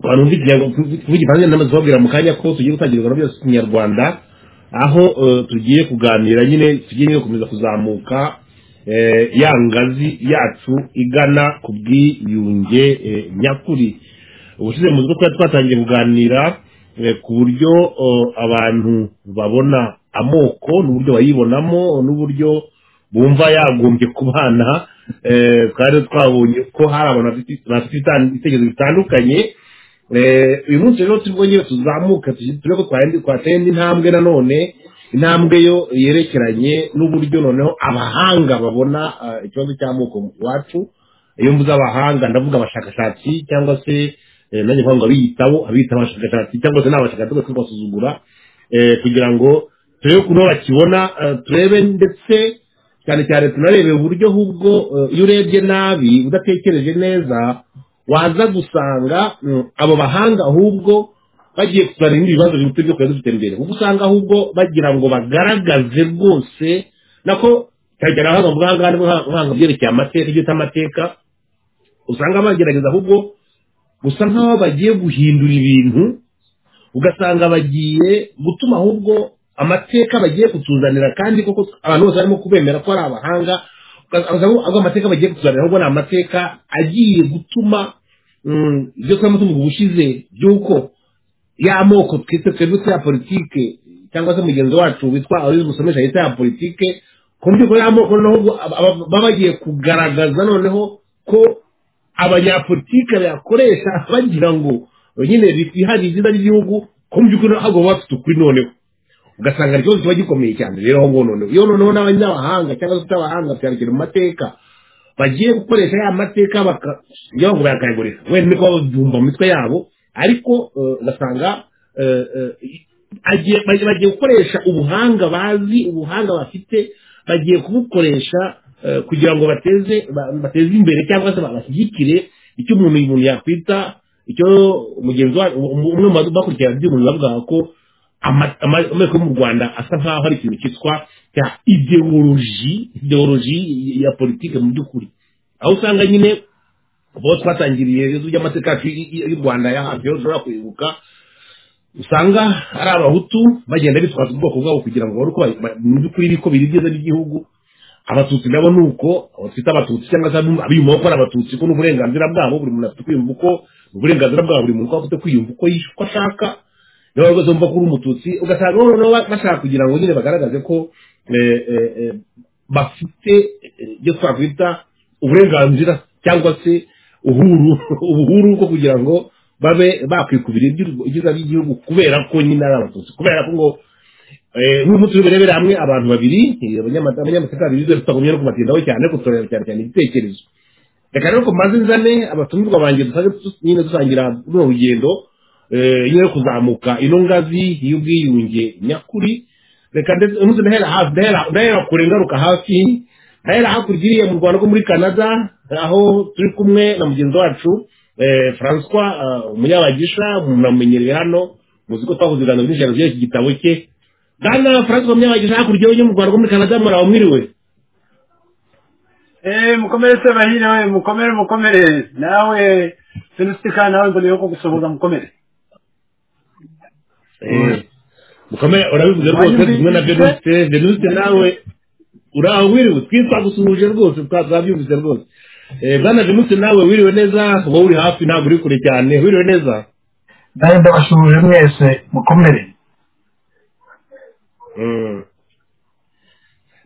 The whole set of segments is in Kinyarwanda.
abantu tuvuge impande nama zibabwira mu kanya ko tugiye gutangira ibikorwa byose kinyarwanda aho tugiye kuganira nyine tugiye gukomeza kuzamuka ya ngazi yacu igana ku bwiyunge nyakuri ubushize mu kuba twatangiye kuganira ku buryo abantu babona amoko n'uburyo bayibonamo n'uburyo bumva yagombye kubana twari twabonye ko hari abantu bafite ibitekerezo bitandukanye uyu munsi rero turi bwongere tuzamuka turi ko twateye indi ntambwe nanone intambwe yo yerekeranye n'uburyo noneho abahanga babona ikibazo cy'amoko iwacu iyo mvuze abahanga ndavuga abashakashatsi cyangwa se nanjye kuvuga ngo abiyitaho abiyitaho abashakashatsi cyangwa se n'abashakashatsi bose kubasuzugura kugira ngo turebe ukuntu bakibona turebe ndetse cyane cyane tunarebe uburyo ahubwo iyo urebye nabi udatekereje neza waza gusanga abo bahanga ahubwo bagiye kuzana ibindi bibazo biruta ibyo twari dufite mbere kuko usanga ahubwo bagira ngo bagaragaze rwose nako cyane cyane abahanga mu buhanga bahanga byerekeye amateka ibyo amateka usanga bagerageza ahubwo gusa nk'aho bagiye guhindura ibintu ugasanga bagiye gutuma ahubwo amateka bagiye kutuzanira kandi koko abantu bose barimo kubemera ko ari abahanga ubwo amateka bagiye kutuzanira ahubwo ni amateka agiye gutuma ibyo twari tuvuga ubushize by'uko ya moko twite twebutse ya politike cyangwa se mugenzi wacu witwa urizi musomesha yita ya politike ku mbyuko ya moko noneho baba bagiye kugaragaza noneho ko abanyapolitike bayakoresha bagira ngo nyine bihariye izina ry'igihugu ku mbyuko ntabwo baba bafite ukuri noneho ugasanga ikibazo kiba gikomeye cyane rero aho ngaho noneho iyo noneho n'abanyamahanga cyangwa se abahanga byandikira mu mateka bagiye gukoresha ya mateka bakajya ngo bayakayagurira wenda niko babyumva mu mitwe yabo ariko ugasanga bagiye gukoresha ubuhanga bazi ubuhanga bafite bagiye kubukoresha kugira ngo bateze bateze imbere cyangwa se bashyigikire icyo umuntu umuntu yakwita icyo mugenzi wa umwe mu bakurikirana iby'umuntu bavuga ko ameko yo mu rwanda asa nkaho ari ikintu cyitwa cya ideoloji ideoloji ya politike mu by'ukuri aho usanga nyine bo twatangiriye ibibazo by'amateka yacu y'u rwanda ya hafi dushobora kwibuka usanga ari abahutu bagenda bitwaza ubwoko bwabo kugira ngo babone uko mu by'ukuri biko biri byiza by'igihugu abatutsi nabo ni uko twita abatutsi cyangwa se abiyumva ko ari abatutsi ko n'uburenganzira bwabo buri muntu afite kwiyumva uko uburenganzira bwabo buri muntu afite kwiyumva uko ashaka niba rwose wumva ko uri umututsi ugasanga noneho bashaka kugira ngo nyine bagaragaze ko bafite ibyo twakwita uburenganzira cyangwa se ubuhuru bwo kugira ngo babe bakwikubira ibyiza by'igihugu kubera ko nyine ari abatutsi kubera ko ngo nk'uyu munsi urebera hamwe abantu babiri abanyamateka babiri tutagumye no kubatindaho cyane kutureba cyane cyane ibitekerezo reka rero ko maze nzane abatumirwa banjye nyine dusangira runo rugendo iyo yo kuzamuka ino ngazi y'ubwiyunge nyakuri reka ndetse umunsi ndahera hafi ndahera kure ngaruka hafi ndahera hakurya iriya mu rwanda rwo muri canada aho turi kumwe na mugenzi wacu francois umunyabagisha munamenyereye hano muzi ko twakoze ibiganiro byinshi byari iki gitabo cye bwana francois munyabagisha hakurya yo mu rwanda rwo muri canada muraho mwiriwe eee mukomere se bahiriwe mukomere mukomere nawe sinusitika nawe mbere yo kugusohoza mukomere mukomere urabivuze rwose kumwe na venuste venuste nawe uraho wiriwe twitwagusuhuje rwose twabyumvise rwose bwana venuste nawe wiriwe neza wowe uri hafi ntabwo uri kure cyane wiriwe neza nawe ndabasuhuje mwese mukomere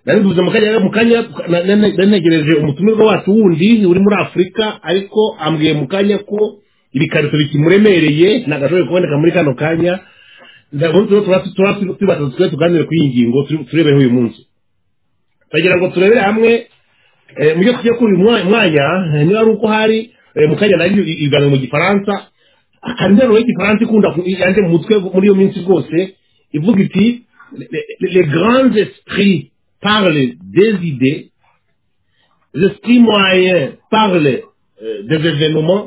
nabivuze mu kanya mu kanya nanegereje umutumirwa wacu wundi uri muri afurika ariko ambwiye mu kanya ko ibikarito bikimuremereye ntagashoboye kuboneka muri kano kanya tubatatu twe tuganire kuri iyi ngingo turebeho uyu munsi turagira ngo turebere hamwe mu byo tujya kuri uyu mwanya niba ari uko hari mu kanya nayo ibiganiro mu gifaransa akanteruro y'igifaransa ikunda yanjye mu mutwe muri iyo minsi rwose ivuga iti le grand esprit parle des idées l'esprit moyen parle des événements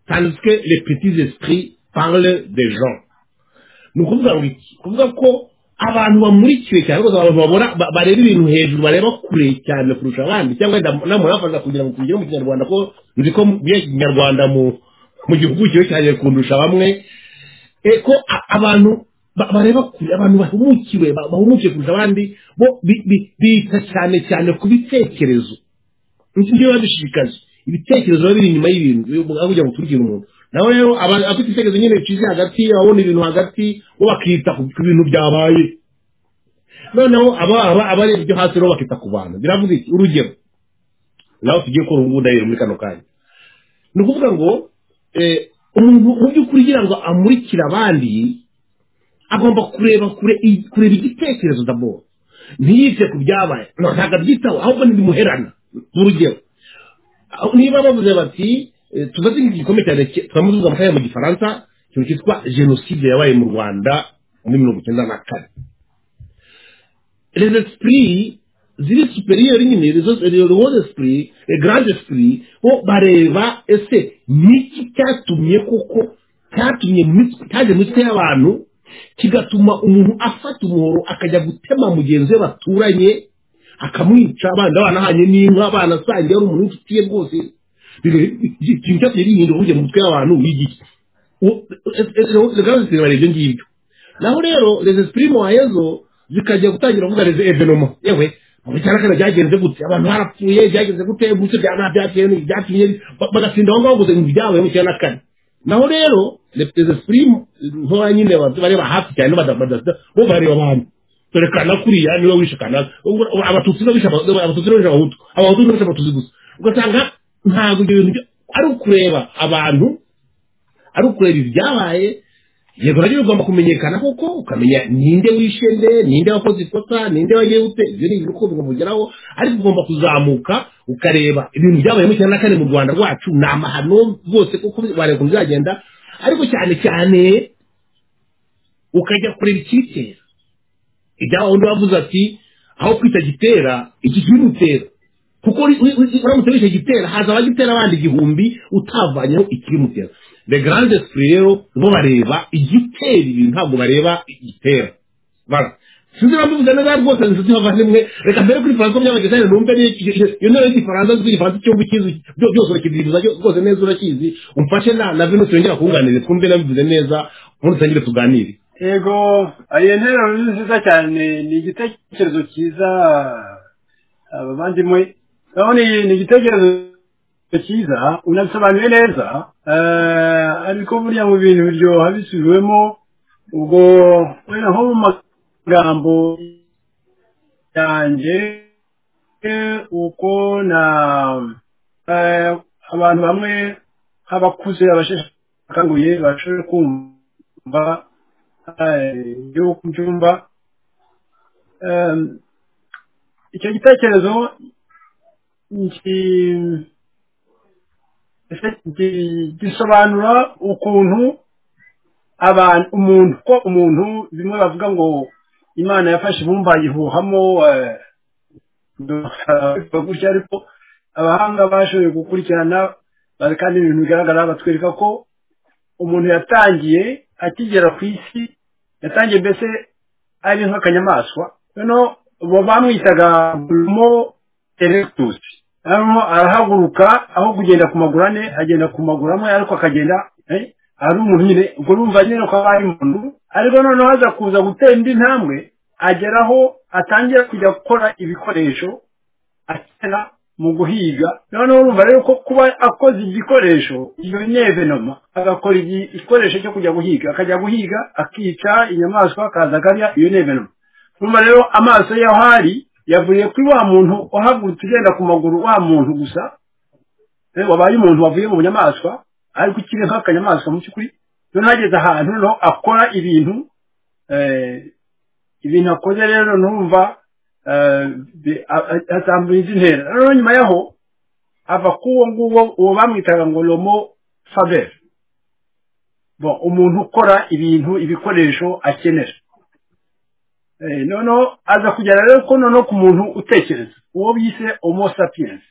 tandis que les petits esprits parlent des gens ni ukuvuga ngo iki kuvuga ko abantu bamurikiwe cyane rwose abantu babona bareba ibintu hejuru bareba kure cyane kurusha abandi cyangwa namwe bafasha kugira ngo tugire mu kinyarwanda ko nzi ko muri kinyarwanda mu mu gihugukiwe cyane kundusha bamwe eh, ko a- abantu ba- bareba kure abantu bahumukiwe ba- bahumukiwe kurusha abandi bo bi- bi- bita cyane cyane ku bitekerezo nibyo biba bishishikaje ibitekerezo biba biri inyuma y'ibintu aho kugira ngo turugire umuntu nawe rero aba afite icyerekezo nyine cize hagati abona ibintu hagati bo bakita ku ku bintu byabaye noneho aba aba abareba ibyo hasi rero bakita ku bantu biravuga iki urugero nawe tugiye gukora ubu ndahera muri kano kanya ni ukuvuga ngo eh, umuntu mu by'ukuri kugira ngo amurikire abandi agomba kureba kure i- kureba igitekerezo d'abord ntiyite ku byabaye no, ntabwo abyitaho ahubwo ntibimuherana urugero aho- niba bavuze bati eh, tuzaze igikombe cyane turamuzuza amakaye mu gifaransa ikintu cyitwa jenoside yabaye mu rwanda muri mirongo icyenda na kane les esprits ziri superieur nyine les autres- les grands esprits les grands esprits bo bareba ese niki cyatumye koko cyatumye mu mitwe- cyaje mu mitwe y'abantu kigatuma umuntu afata umuhoro akajya gutema mugenzi we baturanye akamwica abana banahanye n'inka abana asangiye ari umuntu w'inshuti ye rwose ikintu cyatumye gihindura burya mu mitwe y'abantu wigiki rwose bareba ibyo ngibyo naho rero les esprits moyezo zikajya gutangira kuvuga les evenoma yewe mu cyarakana byagenze gute abantu barapfuye byagenze gute gutse byana byatewe byatinye bagatinda aho ngaho gusa ngo ibyabaye mu cyana kane naho rero les les esprits ntora nyine bazi bareba hafi cyane badafata bo bareba abantu dore kana kuriya niwe wishe kana abatutsi babisha abatutsi babisha abahutu abahutu babisha abatutsi gusa ugasanga ntabwo ibyo bintu byo- ari ukureba abantu ari ukureba ibyabaye yego nabyo bigomba kumenyekana koko ukamenya ninde wishe nde ninde wakoze ikosa ninde wagiye gute ibyo ni ibintu uko bigomba ariko ugomba kuzamuka ukareba ibintu byabaye mu cyenda na kane mu rwanda rwacu ni amahano rwose kuko wareba ukuntu bizagenda ariko cyane cyane ukajya kureba icyitera ibyabaho undi wavuze ati aho kwita gitera iki kibimutera kuko uri- uri- uri- uramutse wishe gitera haza abagitera abandi igihumbi utavanyeho ikibimutera the grand esprit rero bo bareba igitera ibintu ntabwo bareba igitera bara sinzi niba mbivuze neza rwose inshuti bavandimwe reka mbere kuri faransa byabagezanye numve ni- iyo ntebe y'igifaransa nzi igifaransa icyumba ukizi byo- byose urakibyibuza ryo- rwose neza urakizi umfashe na na vino tuyongera kunganire twumve nabivuze neza ubundi dutangire tuganire yego iyo nteruro ni nziza cyane ni igitekerezo cyiza abavandimwe urabona iyi ni igitekerezo cyiza unabisobanuye neza eh, ariko burya mu bintu biryoha bisubiwemo ubwo wenda nko mu magambo yanjye eh, uko na eh, abantu bamwe nk'abakuze abasheshe akanguye bashoboye kumva igihugu mbyumva Em, icyo gitekerezo nki- gi- gisobanura ukuntu abantu umuntu ko umuntu bimwe bavuga ngo imana yafashe ibumba yihuhamo gutya ariko abahanga bashoboye gukurikirana bari kandi ibintu bigaragara batwereka ko umuntu yatangiye akigera ku isi yatangiye mbese ari nk'akanyamaswa noneho bo bamwitaga homo erectus hano arahaguruka aho kugenda ku maguru ane agenda ku maguru amwe ariko akagenda eh, ari umuntu nyine ubwo urumva nyine ko aba ari umuntu ariko noneho aza kuza gutera indi ntambwe ageraho atangira kujya gukora ibikoresho akina mu guhiga noneho urumva rero ko kuba akoze igikoresho iyo nevenoma agakora igi- igikoresho cyo kujya guhiga akajya guhiga akica inyamaswa akaza akarya iyo nevenoma urumva rero amaso y'aho ari yavuye kuri wa muntu wahagurutse ugenda ku maguru wa muntu gusa eh, wabaye umuntu wavuye mu nyamaswa ariko ukiri nk'akanyamaswa mu by'ukuri noneho ageze ahantu noneho akora ibintu eh, ibintu akoze rero numva atambuye izi ntera rero nyuma yaho ava ku uwo nguwo uwo bamwitaga ngo romo faber bo umuntu ukora ibintu ibikoresho akenera Eh, noneho aza kugera rero ko noneho ku muntu utekereza uwo bise homo sapiens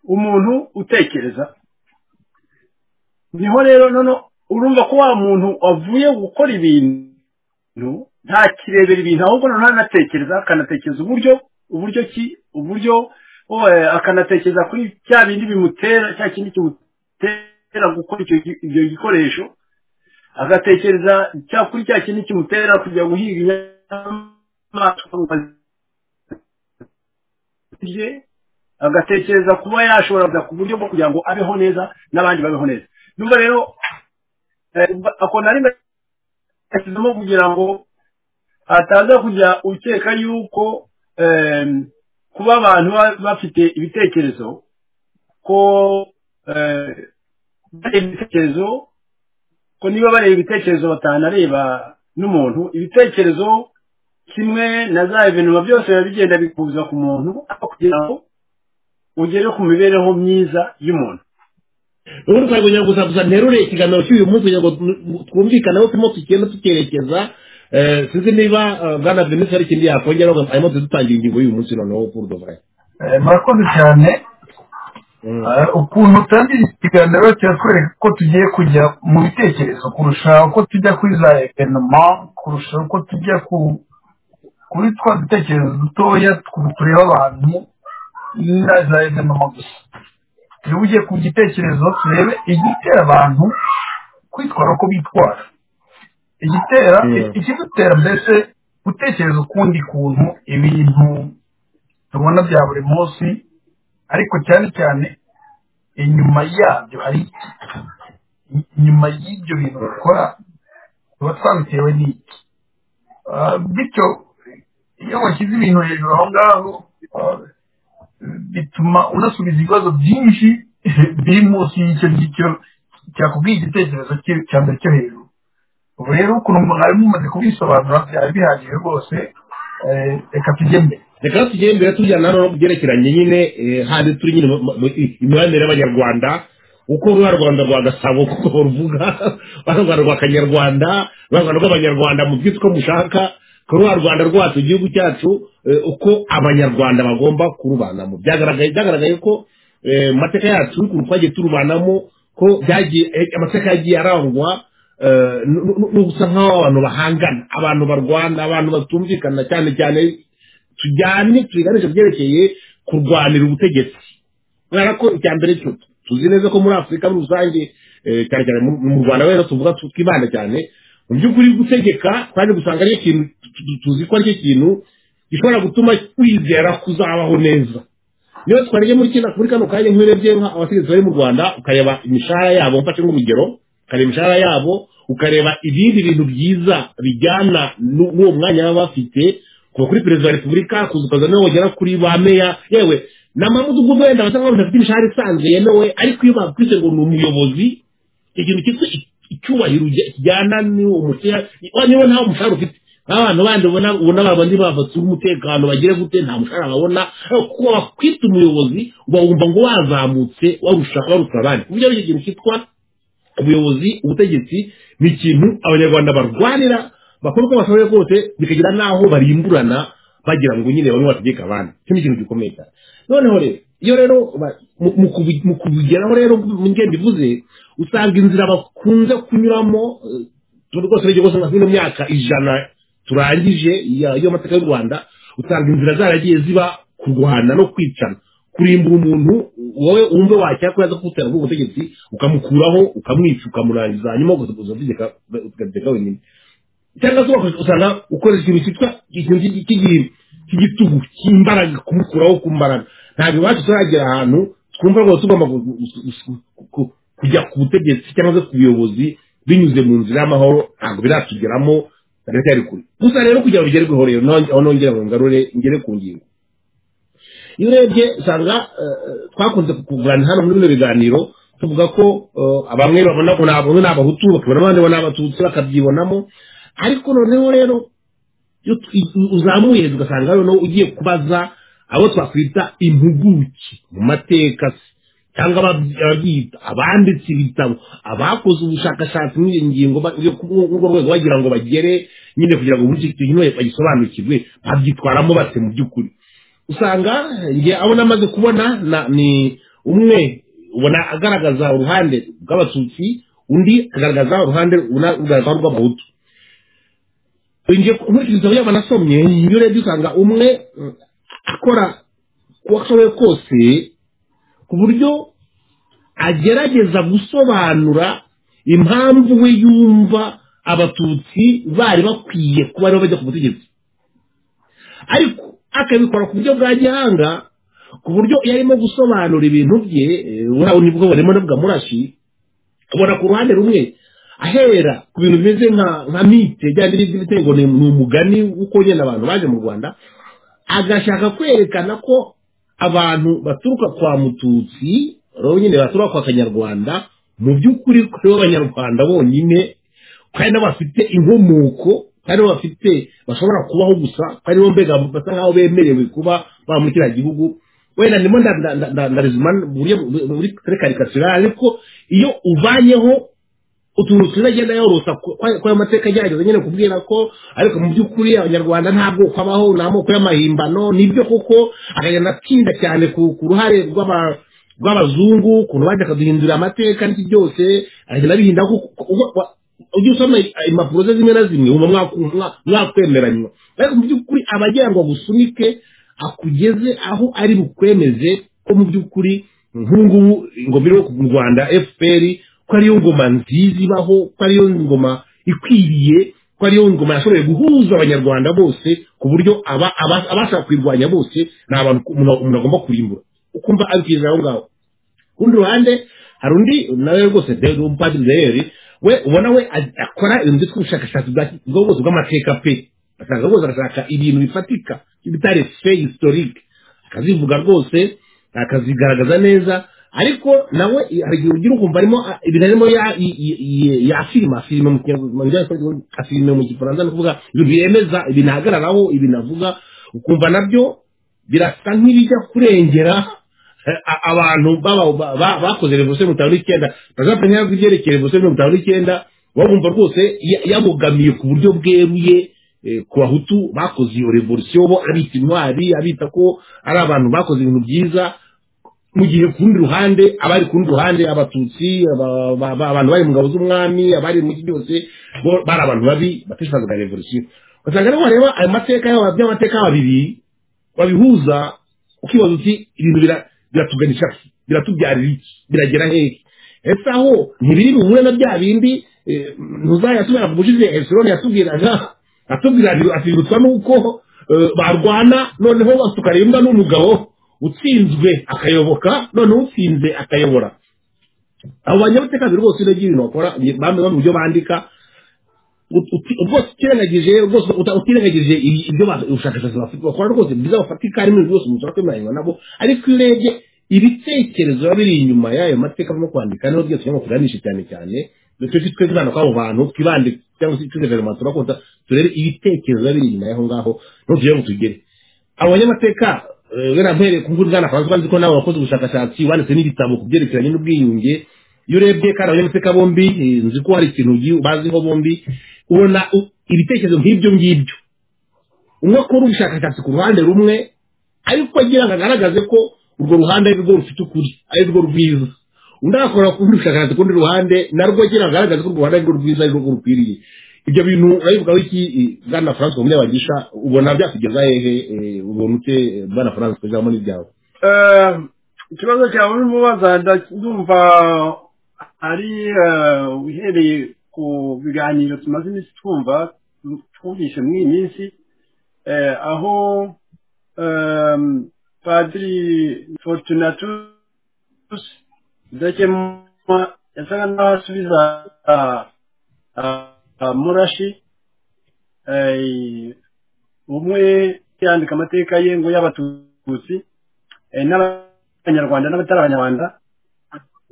umuntu utekereza niho rero noneho urumva ko wa muntu wavuye gukora ibintu no ntakirebera ibintu ahubwo noneho anatekereza akanatekereza uburyo uburyo ki uburyo oh, eh, akanatekereza kuri cya bindi bimutera cya kindi kimutera kimutera gukora icyo gi- ibyo gikoresho agatekereza cyakora cya kintu kimutera kujya guhiga inyamaswa ngo azirye agatekereza kuba yashobora kujya ku buryo bwo kugira ngo abeho neza n'abandi babeho neza numva rero eh, akona rimwe yashyizemo kugira ngo ataza kujya ukeka yuko eh, kuba abantu ba- bafite ibitekerezo ko eh, bareba ibitekerezo ko niba bareba ibitekerezo batanareba n'umuntu ibitekerezo kimwe na za evenuma byose biba bigenda bikuza ku muntu ariko kugira ngo ugere ku mibereho myiza y'umuntu ubundi twari kugira ngo gusa gusa nterure ikiganiro cy'uyu munsi kugira ngo tu- twumvikaneho turimo tugenda tukerekeza eh, sinzi niba eh, bwana venise hari ikindi yakongeraho arimo tudutangira ingingo y'uyu munsi noneho pour de vrai Eh, murakoze cyane Mm. Eh, ukuntu utangira ikiganiro kiratwereka ko tugiye kujya mu bitekerezo kurusha uko tujya kuri za evenema kurusha uko tujya ku kuri twa dutekerezo dutoya tw- tureba abantu na za evenema gusa iyo ugiye ku gitekerezo turebe igitera abantu kwitwara uko bitwara igitera Mm. ikidutera mbese gutekereza ukundi kuntu ibintu tubona bya buri munsi ariko cyane cyane inyuma yabyo hari iki? inyuma y'ibyo bintu dukora tuba twabitewe n'iki Ah, bityo iyo washyize ibintu hejuru aho ngaho ah, bituma unasubiza ibibazo byinshi biri munsi y'icyo ngicyo cyakubwiye igitekerezo cye- cya mbere cyo hejuru ubu rero ukuntu umuntu ari mumaze kubisobanura byari bihagije rwose eh, reka tujye mbere reka tugende mbere tujyana hano no ku byerekeranye nyine eh, handi turi nyine mu- mu- imibanire y'abanyarwanda uko ruba rwanda rwa gasabo kuko ruvuga ruba rwanda rwa kanyarwanda ruba rwanda rw'abanyarwanda mu byitwa mushaka ku ruba rwanda rwacu igihugu cyacu eh, uko abanyarwanda bagomba kurubanamo byagaragaye byagaragaye ko eh, mu mateka yacu ukuntu twagiye turubanamo ko byagiye eh, amateka yagiye arangwa eh, nu- nu- nu- no gusa nk'aho abantu bahangana abantu barwana abantu batumvikana cyane cyane tujyane tubiganisha byerekeye kurwanira ubutegetsi kubera ko icya mbere cyo tuzi neza ko muri afurika muri rusange eh, cyane cyane mu mu rwanda rero tuvuga tu- twibanda cyane mu by'ukuri gutegeka kandi gusanga ari ikintu tu- tu- tuzi ko aricyo kintu gishobora gutuma kwizera kuzabaho neza niyo twarege muri kino muri kano kanya nk'urebye abategetsi bari mu rwanda ukareba imishahara yabo mfashe nk'urugero ukareba imishahara yabo ukareba ibindi bintu byiza bijyana n'u- n'uwo mwanya baba bafite kuva kuri perezida wa repubulika kuza ukaza no wagera kuri ba meya yewe n'amamudugudu wenda basanga badafite imishahara isanzwe yemewe ariko iyo bakwize ngo ni umuyobozi ikintu cyitwa i- icyubahiro ujya- kijyana n'uwo mushahara niba nta mushahara ufite nk'abantu bandi ubona ubona babandi bafatse umutekano bagire gute nta mushahara babona ariko kuko wakwita umuyobozi uba wumva ngo wazamutse warusha warusha abandi ku buryo ari ikintu cyitwa ubuyobozi ubutegetsi ni ikintu abanyarwanda barwanira bakora uko bashoboye kose bikagira n'aho barimburana bagira ngo nyine bamwe bategeke abandi icyo ni ikintu gikomeye cyane noneho rero iyo rero ba- mu- mu kubi- mu kubigeraho rero ngenda bivuze usanga inzira bakunze kunyuramo eh, tuba rwose urebye rwose nka ino myaka ijana turangije ya- y'amateka y'u rwanda usanga inzira zaragiye ziba kurwana no kwicana kurimbura umuntu wowe wumve wakira ko yaza kugutera ku butegetsi ukamukuraho ukamwica ukamurangiza hanyuma ugakomeza utegeka ugategeka wenyine cyangwa se ugakoresha- usanga ukoresha ikintu cyitwa ikintu cy'igi- cy'igi- cy'igitugu cy'imbaraga kumukuraho ku mbaraga ntabwo iwacu turagera ahantu twumva rwose tugomba gu- gu- gu- gu- gu- kujya ku butegetsi cyangwa se ku buyobozi binyuze mu nzira y'amahoro ntabwo biratugeramo biracyari kure gusa rero kugira ngo bigerweho rero none- aho nongera ngo ngarure ngere ku ngingo iyo urebye usanga eh, twakunze kuganira hano muri bino biganiro tuvuga ko eh, bamwe babona ko nta- bamwe ni abahutu bakabona abandi bo ni abatutsi bakabyibonamo ariko noneho rero iyo tu- i- uzamuye hejuru ugasanga noneho ugiye kubaza abo twakwita impuguke mu mateka se cyangwa ababyi- ababyita abanditse ibitabo abakoze ubushakashatsi muri iyo ngingo ba- yo ku- muri urwo rwego bagira ngo bagere nyine kugira ngo buri kintu bagisobanukirwe babyitwaramo bate mu by'ukuri usanga njye abo namaze kubona na, ni umwe ubona agaragaza uruhande rw'abatutsi undi agaragaza uruhande una- ugaragaza rw'abahutu njye nkurikije ibitabo yaba nasomye iyo urebye usanga umwe mm, akora uko ashoboye kose ku buryo agerageza gusobanura impamvu we yumva abatutsi bari bakwiye kuba aribo bajya ku butegetsi ariko akabikora ku buryo bwa gihanga ku buryo iyo arimo gusobanura ibintu bye eh, buriya nibwo burimo n'ubwa murashi ubona ku ruhande rumwe ahera ku bintu bimeze nka nka mite byaba by'ibitego ni ni umugani uko nyine abantu baje mu rwanda agashaka kwerekana ko abantu baturuka kwa mututsi rero nyine baturuka kwa kanyarwanda mu by'ukuri kuri bo abanyarwanda bonyine kandi nabo bafite inkomoko kandi nabo bafite bashobora kubaho gusa kandi bo mbega basa nk'aho bemerewe kuba ba muri kiriya gihugu wenda ndimo nda- nda- nda- nda- ndarizuma mu buryo bu- bu- buri kuri karikatira ariko iyo uvanyeho utuntu twiza agenda yorosa ku- kwa- ko ayo mateka agerageza nyine kubwira ko ariko mu by'ukuri abanyarwanda nta bwoko abaho ni amoko y'amahimbano nibyo koko akagenda atinda cyane ku ku ruhare rw'aba- rw'abazungu ukuntu baje akaduhindurira amateka n'iki byose aragenda abihinda kuko- kuko- uba- wa- ujya usoma impapuro ze zimwe na zimwe wumva mwaku- mwa- mwakwemeranywa ariko mu by'ukuri aba agira ngo agusunike akugeze aho ari bukwemeze ko mu by'ukuri nk'ubungubu ingoma iriho mu rwanda fpr ko ariyo ngoma nziza ibaho ko ariyo ngoma ikwiriye ko ariyo ngoma yashoboye guhuza abanyarwanda bose ku buryo aba- aba- abashaka kuyirwanya bose ni abantu umuntu umuntu agomba kurimbura ukumva abikiriza aho ngaho kurundi ruhande hari undi nawe rwose de- umupadiri deyeri we ubona we a- akora ibintu byitwa ubushakashatsi bwa ki- bwo bwose bw'amateka pe asanga rwose agashaka ibintu bifatika bitari fe historique akazivuga rwose akazigaragaza neza ariko nawe i- hari igihe ugira ukumva arimo a- ibintu arimo ya- i- i- i- yafirima afirima mu kinyarwanda afirima mu gifaransa ni ukuvuga ibintu yemeza ibintu ahagararaho ibintu avuga ukumva nabyo birasa nk'ibijya kurengera a- abantu baba- ba- ba- bakoze revolusiyo mirongo itanu n'icyenda perezida ntabwo ibyerekeye revolusiyo mirongo itanu n'icyenda bagumva rwose ya- yabogamiye ku buryo bweruye eh, ku bahutu bakoze iyo revolusiyo bo abita intwari abita ko ari abantu bakoze ibintu byiza mu gihe ku rundi ruhande abari ku rundi ruhande abatutsi aba- ba- ba- abantu bari mu ngabo z'umwami abari mu iki byose bo bari abantu babi batishoboraga revolusiyo ugasanga rero wareba ayo mateka yaba by'amateka yaba bibiri wabihuza ukibaza uti ibintu bira- biratuganisha ku- biratubyarira iki biragera hehe ese aho ntibiri buhure na bya bindi eh, ntuzayasubira ku bushize esironi yatubwiraga atubwira ati- atibutswa n'uko eh, barwana noneho tukarembwa n'umugabo utsinzwe akayoboka noneho utsinze akayobora abo banyabuteka biri rwose iragira ibintu bakora bamwe bamwe mu byo bandika ut- uti- rwose utirengagije rwose uta- utirengagije i- ibyo ba- ubushakashatsi bafite bakora rwose byiza bafatika harimo ibintu byose umuntu akwemeranywa nabo ariko iyo urebye ibitekerezo biba biri inyuma y'ayo mateka barimo kwandika niho byose cyangwa tuganishe cyane cyane nicyo twe twibanda kuri abo bantu twibande cyangwa se tuze guverinoma turakunda turebe ibitekerezo biba biri inyuma y'aho ngaho niho tugira ngo tugere abo banyamateka eh, wenda mpereye ku mbuga na francois nzi ko nabo bakoze ubushakashatsi wanditse n'ibitabo ku byerekeranye n'ubwiyunge iyo urebye kandi abanyamateka bombi eh, nzi ko hari ikintu gi- baziho bombi ubona u- ibitekerezo nk'ibyo ngibyo umwe akora ubushakashatsi ku ruhande rumwe ariko agira ngo agaragaze ko urwo ruhande ari rwo rufite ukuri ari rwo rwiza undi agakora ku rundi bushakashatsi ku rundi ruhande narwo agira ngo agaragaze ko urwo ruhande ari rwo rwiza ari rwo rukwiriye ibyo bintu urabivugaho iki eh, bwana france munyabagisha ubona byakugeza hehe eh, ubona ute eh, bwana france ijambo ni ryawe Eh, ikibazo cyawe urimo ubaza nda- ndumva ari eh, uhereye ku biganiro tumaze iminsi twumva twumvise muri iyi minsi eh, aho eh, padiri fortunatus idakemwa yasaga n'aho asubiza ah, ah, ah, murashi eh, umwe yandika amateka ye ngo y'abatutsi eh, n'abanyarwanda n'abatari abanyarwanda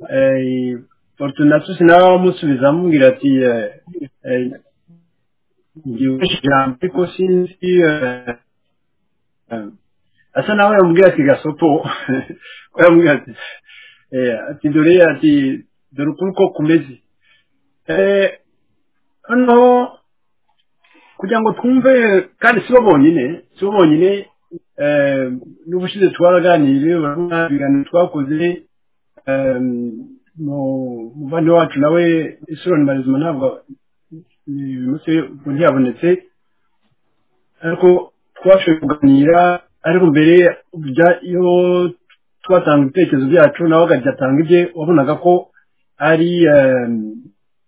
eh, fortunatus nawe amusubiza amubwira ati eh, eh, ngiwe ijambo ariko sinzi eh, eh, asa nawe yamubwira ati gasopo ko yamubwira ati eh, ati dore ati dore ukuri uko kumeze Eh, hano kugira ngo twumve kandi si bo bonyine si bo bonyine eh, n'ubushize twaraganiriye urabona ibiganiro twakoze eh, mu- umuvandimwe wacu nawe isironi marizima ntabwo uyu munsi ubwo ntiyabonetse ariko twashoboye kuganira ariko mbere bya- iyo twatanga ibitekerezo byacu nawe akajya atanga ibye wabonaga ko ari eh,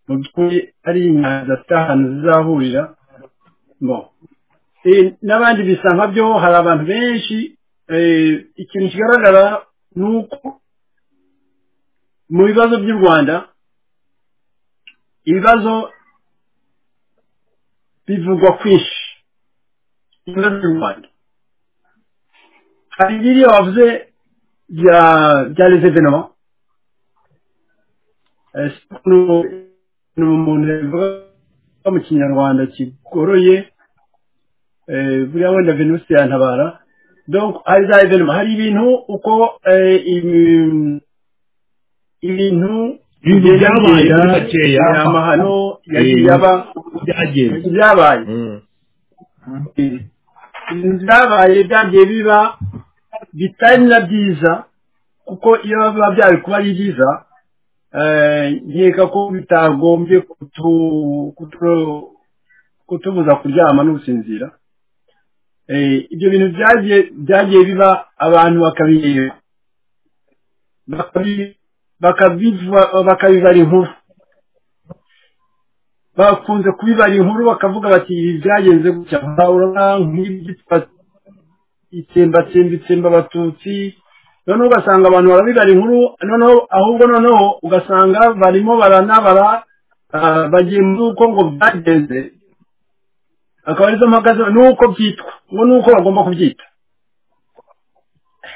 mu by'ukuri ari inyanza zifite ahantu zizahurira bo Eh, n'abandi bisa nka byo hari abantu benshi eh, ikintu kigaragara ni uko mu bibazo by'u rwanda ibibazo bivugwa kwinshi ibibazo by'u rwanda hari biriya wavuze bya bya les événements Eh, si ukuntu ni umuntu yavuga mu kinyarwanda kigoroye eh, buriya wenda venus yantabara donc hari za événements hari ibintu uko eh, ibi- ibintu Ibintu byabaye bigenda muri makeya. amahano yagiye Eh, aba byagenze byabaye Mm. ibintu byabaye byagiye biba bitari na byiza kuko iyo biba byari kuba ari byiza eh, nkeka ko bitagombye kutu- kutu- kutubuza kuryama no gusinzira Eh, ibyo bintu byagiye byagiye biba abantu bakabireba bakabi- bakabiva- bakabibara inkuru bakunze kubibara inkuru bakavuga bati ibi byagenze gutya urabona nk'ibyo twa- itsembatsemba itsemba abatutsi noneho ugasanga abantu barabibara inkuru noneho ahubwo noneho ugasanga barimo baranabara ah, bagiye mu uko ngo byagenze akaba arizo mpaka zo- n'uko byitwa ngo n'uko bagomba kubyita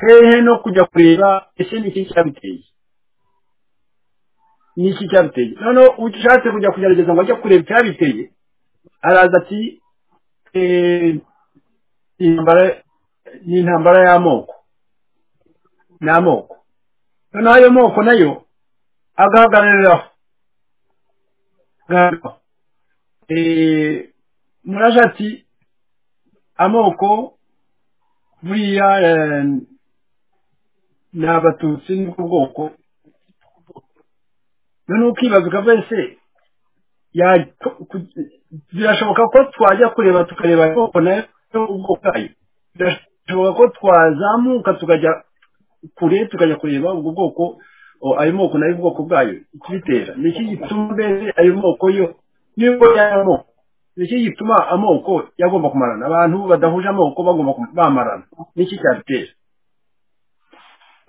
hehe no kujya kureba ese ni iki cyabiteye ni iki cyabiteye noneho ushatse kujya kugerageza ngo ajye kureba icyabiteye araza ati "Eh, intambara- ni intambara y'amoko ni amoko noneho ayo moko nayo agahagarariraho agahagarariraho Eh, muraje ati amoko buriya eh, ni abatutsi ni ku bwoko noneho ukibaza ukavuga ese ya- ko- ku- birashoboka ko twajya kureba tukareba amoko nayo ubwoko bwayo birashoboka ko twazamuka tukajya kure tukajya kureba ubwo bwoko o, ayo moko nayo ubwoko bwayo ikibitera ni iki gituma mbese ayo moko yo nibwo y'ayo moko ni iki gituma amoko yagomba kumarana abantu badahuje amoko bagomba kum- bamarana ni iki cyabitera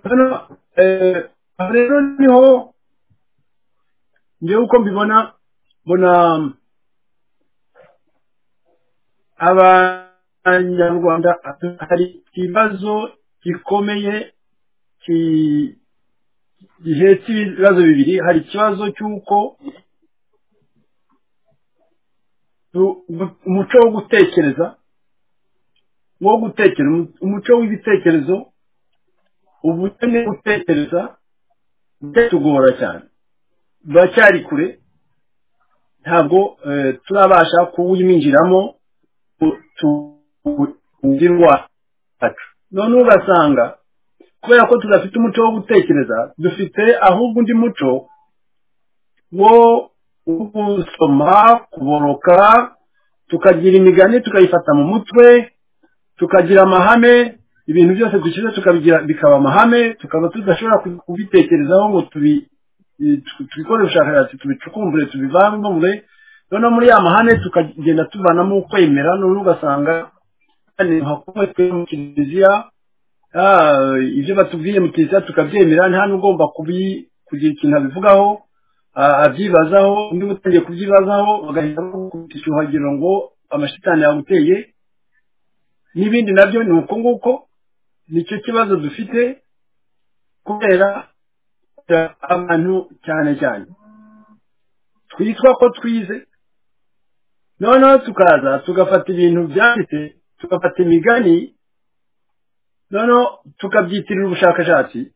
hano eh, aha rero niho njyewe uko mbibona mbona abanyarwanda hari ikibazo gikomeye ki- gihetse ibibazo bibiri hari ikibazo cy'uko tu- umuco wo gutekereza wo gutekereza umuco w'ibitekerezo ubukene bwo gutekereza byatugora cyane turacyari kure ntabwo eh, turabasha kuwiminjiramo tugirwa none ugasanga kubera ko tudafite umuco wo gutekereza dufite ahubwo undi muco wo wo gusoma kuboroka tukagira imigani tukayifata mu mutwe tukagira amahame ibintu byose dushyize tukabigira bikaba amahame tukaba tudashobora ku- kubitekerezaho ngo tubi i- tu- tubikore ubushakashatsi tubicukumbure tubivangure noneho muri ya mahame tukagenda tuvanamo ukwemera noneho ugasanga hakubatwe mu kiliziya Ah, ibyo batubwiye mu kiliziya tukabyemera nta n'ugomba kubi- kugira ikintu abivugaho ah, abyibazaho undi utangiye kubyibazaho bagahita bakubita icyuhagiro ngo amashitani yaguteye n'ibindi nabyo ni uko nguko nicyo kibazo dufite kubera kubera abantu cyane cyane twitwa ko twize noneho tukaza tugafata ibintu byanditse tugafata imigani noneho tukabyitirira ubushakashatsi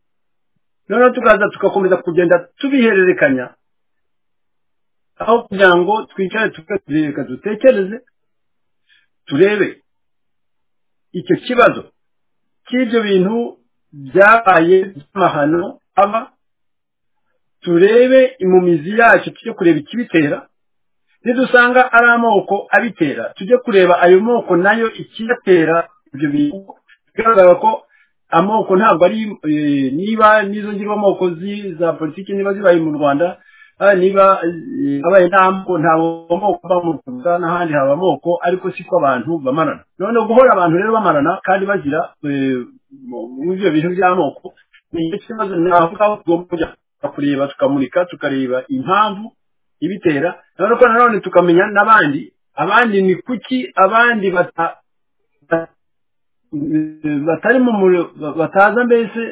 noneho tukaza tugakomeza kugenda tubihererekanya aho kugira ngo twicare tukazireka dutekereze turebe icyo kibazo cy'ibyo bintu byabaye by'amahano aba turebe imumizi yacyo tujye kureba ikibitera nidusanga ari amoko abitera tujye kureba ayo moko nayo ikiyatera ibyo bintu bigaragara ko amoko ntabwo ari eh, niba n'izo ngirwamoko zi- za politiki niba zibaye mu rwanda ah, niba eh, habaye nta moko ntabwo amoko aba mu rwanda n'ahandi haba amoko ariko si ko abantu bamarana noneho guhora abantu rero bamarana kandi bazira eh, mu- muri ibyo bintu by'amoko ni igice kibazo navuga aho tugomba kujya kureba tukamurika tukareba impamvu ibitera noneho ko nanone tukamenya n'abandi abandi ni kuki abandi bata bata- batari mu muro- bataza mbese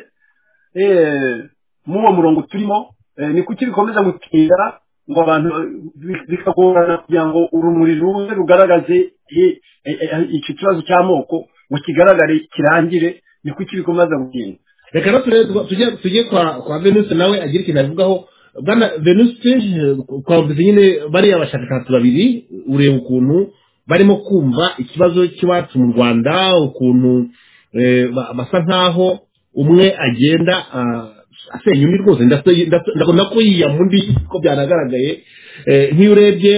eh, mu uwo murongo turimo eh, ni kuki bikomeza gutinda ngo abantu eh, bi- bikagorana kugira ngo urumuri rumwe rugaragaze eh, eh, eh, icyo kibazo cy'amoko ngo kigaragare kirangire ni kuki bikomeza gutinda reka no turebe tuba- tujye tujye kwa kwa venuse nawe agira ikintu avugaho bwana venuse eh, twavuze nyine bariya bashakashatsi babiri ureba ukuntu barimo kumva ikibazo cy'iwacu mu rwanda ukuntu eh, ba- basa nk'aho umwe agenda ah, asenya undi rwose ndase- ndase- ndabona ko yiyama undi ko byanagaragaye Eh, nk'iyo urebye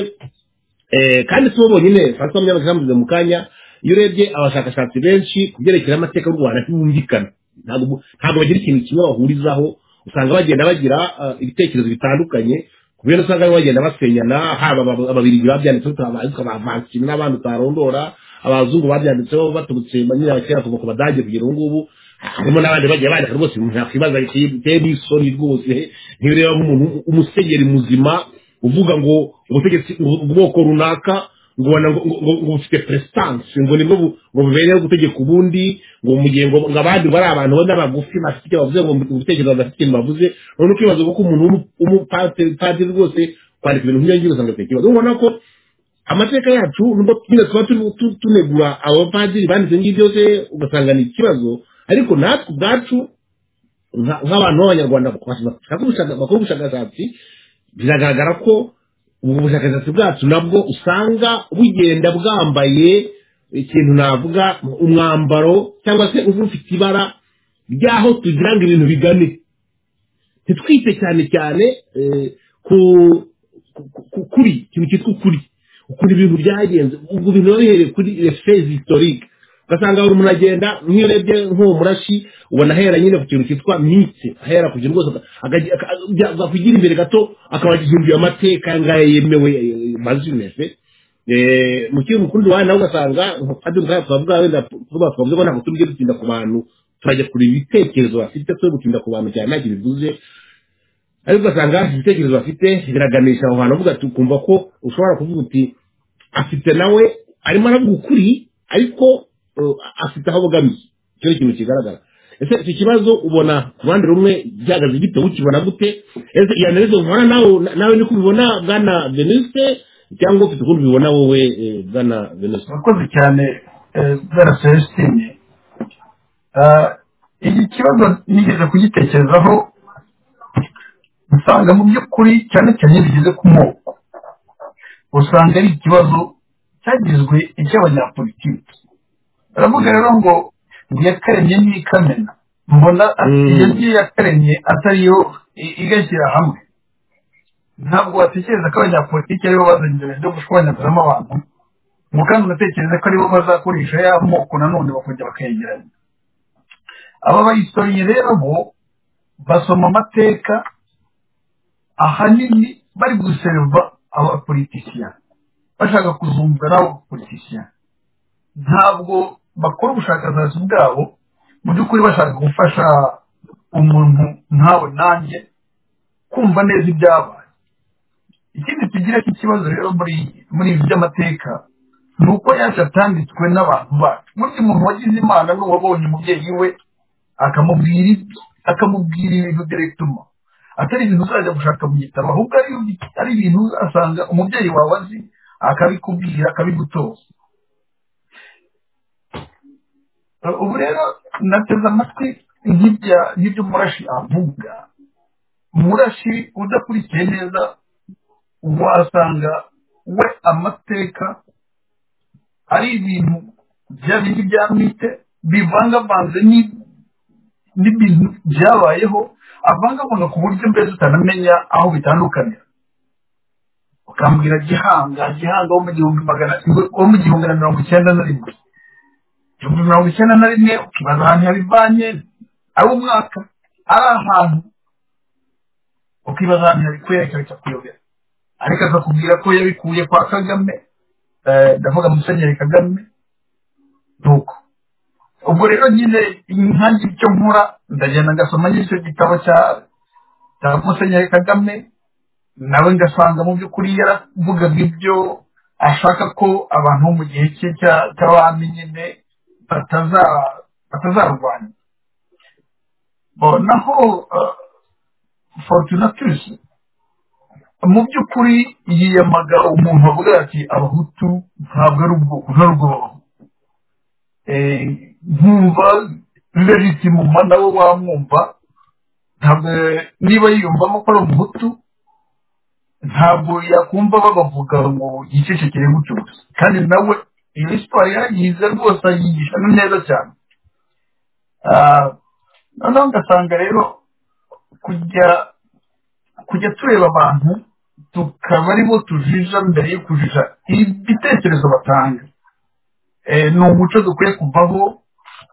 Eh, kandi si bo bonyine francois munyabakirambuze mu kanya iyo urebye abashakashatsi benshi ku byerekeye amateka y'u rwanda ntibumvikana ntabwo bu- ntabwo bagira ikintu kimwe bahurizaho usanga bagenda bagira ah, ibitekerezo bitandukanye ku byo usanga bamwe bagenda basenyana haba aba- ababiri babyanditseho abavansi n'abandi utarondora abazungu babyanditseho baturutse nyine abakera kuva ku badage kugera ubu ngubu harimo n'abandi bagiye bandika rwose ibintu nakwibaza biteye n'isoni rwose ntibureba nk'umuntu umusenyeri muzima uvuga ngo ubutegetsi ubwoko runaka ngo wana- ngo- ngo- ngo bufite prestance ngo nibwo bu- ngo bubereyeho gutegeka ubundi ngo mu gihe ngo ngo abandi bari abantu bane bagufi bafite icyo bavuze ngo ubutegetsi badafite ikintu bavuze none ukibaza ko umuntu w'umu- w'umupadiri rwose kwandika ibintu nk'ibyo ngibyo usanga afite ikibazo ubona ko amateka yacu nubwo nyine tuba turi tu- tunegura abapadiri banditse ngibyo byose ugasanga ni ikibazo ariko natwe ubwacu nka- nk'abantu b'abanyarwanda bakora ubushakashatsi biragaragara ko ubu bushakashatsi bwacu nabwo usanga bugenda bwambaye ikintu navuga umwambaro cyangwa se uba ufite ibara ry'aho tugira ngo ibintu bigane ntitwite cyane cyane eh, ku ku- ku- kuri ikintu cyitwa ukuri ukuntu ibintu byagenze ubwo bintu biba bihereye kuri fezi historique ugasanga buri muntu agenda nk'iyo urebye nk'uwo murashi ubona ahera nyine ku kintu cyitwa mitse ahera ku kintu rwose akajya- aka- ajya- akugira imbere gato akaba agihinduye amateka aya ngaya yemewe eh, mazina se Eh, mu kintu ukundi wawe nawe ugasanga padiri ubwayo twavuga wenda tuba twavuze ko ntabwo tujye dutinda ku bantu turajya kureba ibitekerezo bafite twe gutinda ku bantu cyane ntacyo bivuze ariko ugasanga ibitekerezo bafite biraganisha aho hantu uvuga ati ukumva ko ushobora kuvuga uti afite nawe arimo aravuga ukuri ariko uh, afite aho abogamiye icyo ni ikintu kigaragara ese icyo kibazo ubona ku ruhande rumwe gihagaze gite ukibona gute ese iya narizo ubona nawe nawe niko ubibona bwana veniste cyangwa ufite ukuntu ubibona wowe eh, bwana veniste urakoze cyane eh, bwana celestine Ah, iki kibazo nigeze kugitekerezaho usanga mu by'ukuri cyane cyane iyo bigeze ku moko usanga ari ikibazo cyagizwe icy'abanyapolitiki baravuga rero ngo ngo iyakaremye ni ikamena mbona Mm. iyo ngiyo yakaremye atariyo i- igashyira hamwe ntabwo watekereza ko abanyapolitiki aribo bazanye ibintu byo gushwanyagurizamo abantu ngo kandi unatekereza ko aribo bazakoresha ya moko nanone bakongera bakayegeranya aba bayisoreye rero bo basoma amateka ahanini bari guseriva abapolitisiya bashaka kuzumva nabo abapolitisiya ntabwo bakora ubushakashatsi bwabo mu by'ukuri bashaka gufasha umuntu nkawe nanjye kumva neza ibyabaye ikindi tugira cy'ikibazo rero muri muri ibi by'amateka ni uko yacu atanditswe n'abantu bacu burya umuntu wagize imana ni uwabonye umubyeyi we akamubwira ibyo akamubwira ibintu direkituma atari ibintu uzajya gushaka mu gitabo ahubwo ari ari ibintu asanga umubyeyi wawe azi akabikubwira akabigutoza ubu rero nateze amatwi nk'ibya nk'ibyo murashi avuga murashi udakurikiye neza wasanga we amateka ari ibintu bya bindi bya mite bivangavanze ni- n'ibintu byabayeho avangavanga ku buryo mbese utanamenya aho bitandukanira ukambwira gihanga gihanga wo mu gihumbi magana wo mu gihumbi na mirongo icyenda na rimwe igihumbi mirongo icyenda na rimwe ukibaza ahantu yabivanye ari umwaka ari ahantu ukibaza ahantu yabikuye cyangwa kuyobera ariko akakubwira ko yabikuye kwa kagame eh, ndavuga musenyeri kagame nuko ubwo rero nyine nkanjye icyo nkora ndagenda ngasoma icyo gitabo cya cya musenyeri kagame nawe ngasanga mu by'ukuri yaravugaga ibyo ashaka ko abantu bo mu gihe cye cya- cy'abami nyine bataza- batazarwanya Bo, naho eh, fortunatus mu by'ukuri yiyamaga umuntu avuga ati abahutu ntabwo ari ubwoko nta bwoko nkumva legitimuma nawe wamwumva ntabwo niba yiyumvamo ko ari umuhutu ntabwo yakumva babavuga ngo yicecekere gutyo gusa kandi nawe iyo siporo yarayize rwose ayigisha neza cyane Ah, noneho ugasanga rero kujya kujya tureba abantu tukaba ari bo tujija mbere yo kujija ibitekerezo batanga Eh, ni umuco dukwiye kuvaho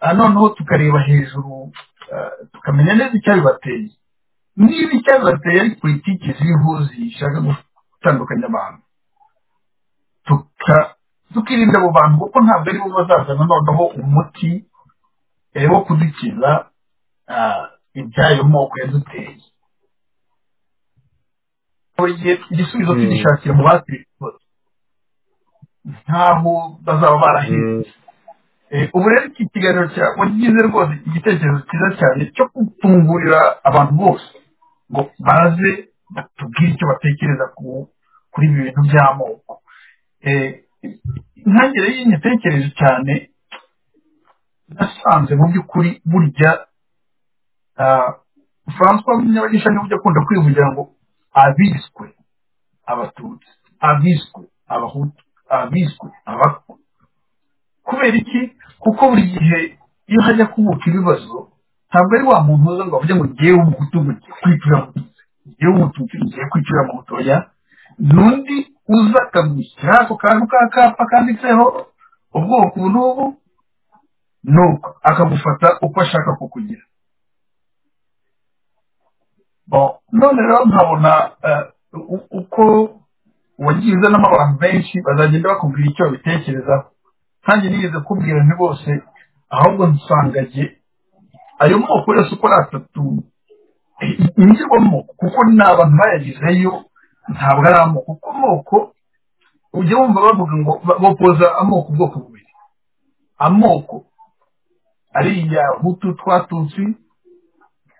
ah, noneho tukareba hejuru ah, tukamenya neza icyabibateye niba icyabibateye ari politiki ziriho zishaka gutandukanya abantu tuka- tukirinda abo bantu kuko ntabwo aribo bazazana noneho umuti eh, wo kudukiza ah, ibyayo moko yaduteye buri gihe igisubizo Mm. tugishakira mu basifuza ntaho bazaba baraheze Mm. Eh, ubu rero iki kiganiro cyawe ngize rwose igitekerezo cyiza cyane cyo gutungurira abantu bose ngo baze batubwire icyo batekereza ku kuri ibi bintu by'amoko Eh, intangiriro y'iyi mitekerereze cyane nasanze mu by'ukuri burya ah, francois munyabagisha niwe ujya akunda kwivugira ngo abiswe abatutsi abiswe abahutu abiswe abakwa kubera iki kuko buri gihe iyo hajya kubuka ibibazo ntabwo ari wa muntu uza ngo avuge ngo ngewe umuhutu ngo ngiye kwicira abatutsi ngewe umututsi ngiye kwicira abahutu oya n'undi uza akamushyira ako kantu ka kapa kanditseho ubwoko ubu n'ubu nuko akagufata uko ashaka kukugira Bon, none rero nkabona eh, u- uko wagiye uzanamo abantu benshi bazagenda bakubwira icyo babitekerezaho kandi nigeze kubwira nti bose ahubwo nsangagiye ayo moko yose uko ari atatu yinjirwamo kuko ni abantu bayagizeyo ntabwo ari amoko kuko amoko ujya wumva bavuga ngo ba- bapoza amoko ubwoko bubiri amoko ariya hutu twatutsi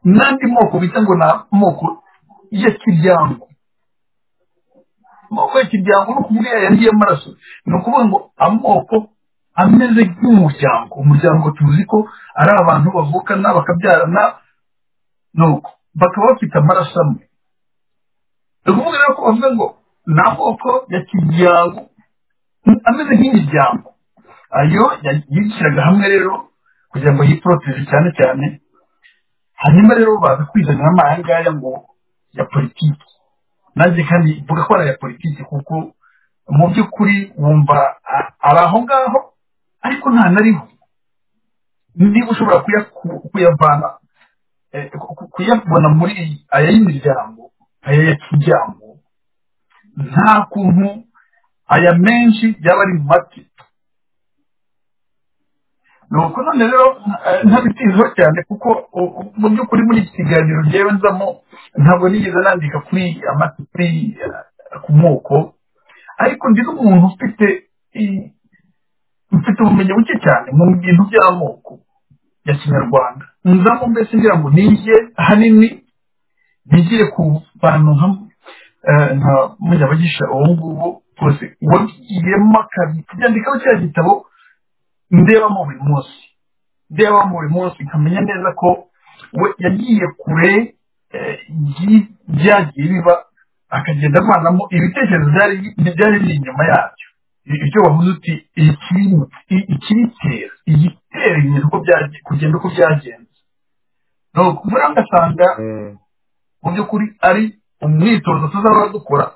n'andi moko bita ngo ni amoko ya kiryango amoko ya kiryango ni ukuvuga yandi y'amaraso ni ukuvuga ngo amoko ameze nk'umuryango umuryango tuzi ko ari abantu bavukana bakabyarana nuko bakaba bafite amaraso amwe ni ukuvuga rero ko bavuga ngo ni amoko ya kiryango mm, ameze nk'imiryango ayo ya- yiciraga hamwe rero kugira ngo yiporoteje cyane cyane hanyuma rero baza kwizanira amahangaya ngo ya politiki nanjye kandi mvuga ko ari aya politiki kuko mu by'ukuri wumva a- ari aho ngaho ariko nta nariho niba ushobora kuyaku- kuyavana eh, ku- ku- kuyabona muri aya y'imiryango aya ya kijyango nta kuntu aya menshi yaba ari mu mati ni uko none rero eh, ntabitizeho cyane kuko u- u- mu by'ukuri muri iki kiganiro ngewe nzamo ntabwo nigeze nandika kuri amata kuri eh, ku moko ariko ndi n'umuntu ufite i- mfite ubumenyi buke cyane mu bintu by'amoko ya kinyarwanda nzamo mbese ngira ngo nige ahanini nigire ku bantu nka eh, nka munyabagisha uwo nguwo rwose wabigiyemo akabyandikaho cya gitabo ndebamo buri munsi ndebamo buri munsi nkamenya neza ko we yagiye kure eh, y'i- byagiye biba akagenda avanamo ibitekerezo byari byari biri inyuma yabyo I- ibyo wavuze uti ikirimo i- ikibitera igitera ibintu uko byage- kugenda uko byagenze ni ukuvuga ngasanga Mm. mu by'ukuri ari umwitozo tuzaba dukora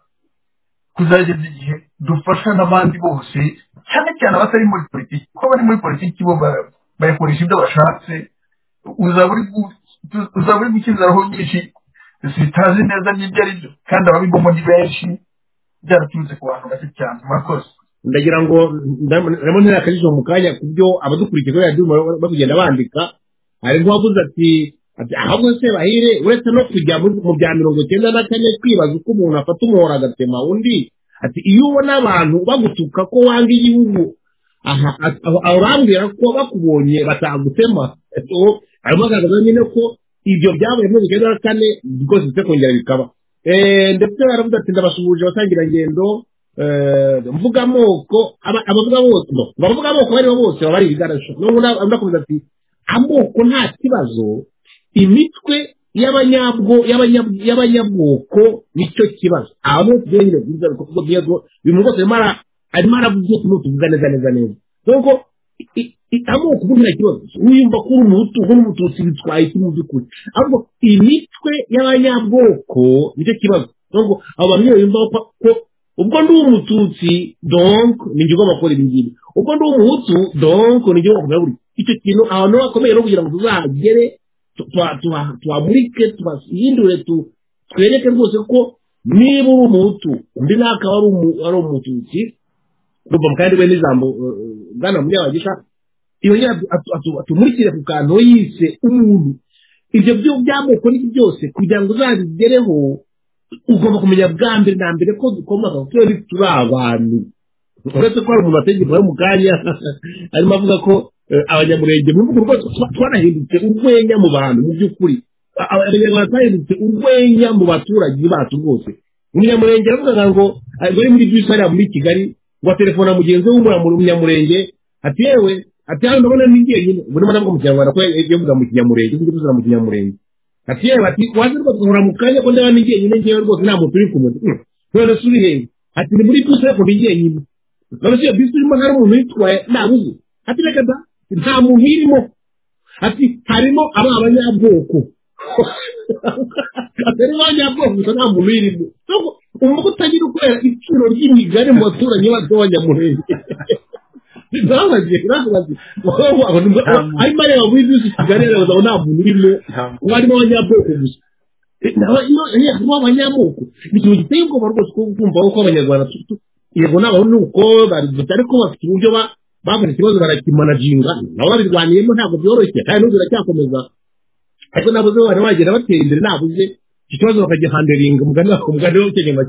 kuzageza igihe dufasha n'abandi bose cyane cyane abatari muri politiki kuko abari muri politiki bo ba- bayakoresha ibyo bashatse uzaba uri gu- uzaba uri gukizaraho nyinshi zitazi neza n'ibyo ari byo kandi ababigamo ni benshi byaraturutse ku bantu bake cyane murakoze ndagira ngo ndabona ntera akajisho mu kanya ku byo abadukurikiye kuri radiyo barimo kugenda bandika hari nk'uwavuze ati ati ahabwe se bahire uretse no kujya muri- mu bya mirongo icyenda na kane kwibaza uko umuntu afata umuhoro agatema undi ati iyo ubona abantu bagutuka ko wanga igihugu aha at- aho- aho urambwira ko bakubonye batagutema So, harimo agaragaza nyine ko ibyo byabaye muri icyenda na kane rwose ndetse kongera bikaba Eh, ndetse baravuga ati ndabasuhuje abasangirangendo eh, mvugamoko aba- abavugamoko no, abavugamoko bari bo bose baba ari ibigarasho n'ubu na- ndakomeza ati amoko nta kibazo imitwe y'abanyabwo y'abanyab- y'abanyabwoko nicyo kibazo abamo byenge byiza kuko byego bintu rwose arimo ara- arimo aravuga utuntu tuvuga neza neza neza nuko i- i- amoko ubundi nta kibazo wiyumva ko uri umuhutu uri umututsi bitwaye iki mu by'ukuri ahubwo imitwe y'abanyabwoko nicyo kibazo nuko abo bantu iyo biyumva ko ko ubwo ndi umututsi donc ninjye ugomba gukora ibi ngibi ubwo ndi umuhutu donc ninjye ugomba kumenya buri icyo kintu ahantu hakomeye no kugira ngo tuzahagere tu- tuha- tuha- tuhamurike tuhahindure tu- twereke rwose ko niba uri umuhutu undi nawe akaba ari umu- ari umututsi urumva mu kandi we n'ijambo eh, eh, bwana munyabagisha iyo nyine atu- atu- atu- atumurikire ku kantu we yise umuntu ibyo byo- by'amoko n'ibyo byose kugira ngo uzabigereho ugomba kumenya bwa mbere na mbere ko dukomoka kuko iyo turi abantu uretse ko hari mu mategeko yo mu kanya arimo avuga ko eh, abanyamurenge mu bihugu rwose twa- twarahindutse urwenya mu bantu mu by'ukuri A- abanyarwanda twahindutse urwenya mu baturage bacu rwose umunyamurenge aravugaga ngo ari bari muri bisi hariya muri kigali ngo telefona mugenzi we w'umunyamurenge umunyamurenge ati yewe ati hano ndabona ni jyenyine ubwo ndimo ndavuga mu kinyarwanda ko yavuga mu kinyamurenge ujye uvuga mu kinyamurenge ati yewe ati waje rwose nkora mu kanya ko ndabona ni jyenyine njyewe rwose nta muntu uri kumurya Hmm, none se uri hehe ati ni muri bisi ariko ni jyenyine none se iyo bisi irimo hari umuntu uyitwaye ntabuze ati reka da nta muntu irimo ati harimo ari abanyabwoko atari abanyabwoko gusa nta muntu uyirimo Nuko umutwe utagira ukorera iciro ry'imigani mu baturanyi bacu b'abanyamurenge ntabaze ntabaze arimo areba muri bisi kigali areba ngo nta muntu urimo ngo harimo abanyabwoko gusa harimo abanyamoko ni ikintu giteye ubwoba rwose ko kumva ko abanyarwanda tu- tu- yego n'abantu nuko barigita ariko bafite uburyo ba- babona ikibazo barakimanaginga nabo babirwaniyemo ntabwo byoroshye kandi n'ubu biracyakomeza ariko nabuze bari bagenda batera imbere nabuze iki kibazo bakajya handeringa umugani wa- umugani wo kenya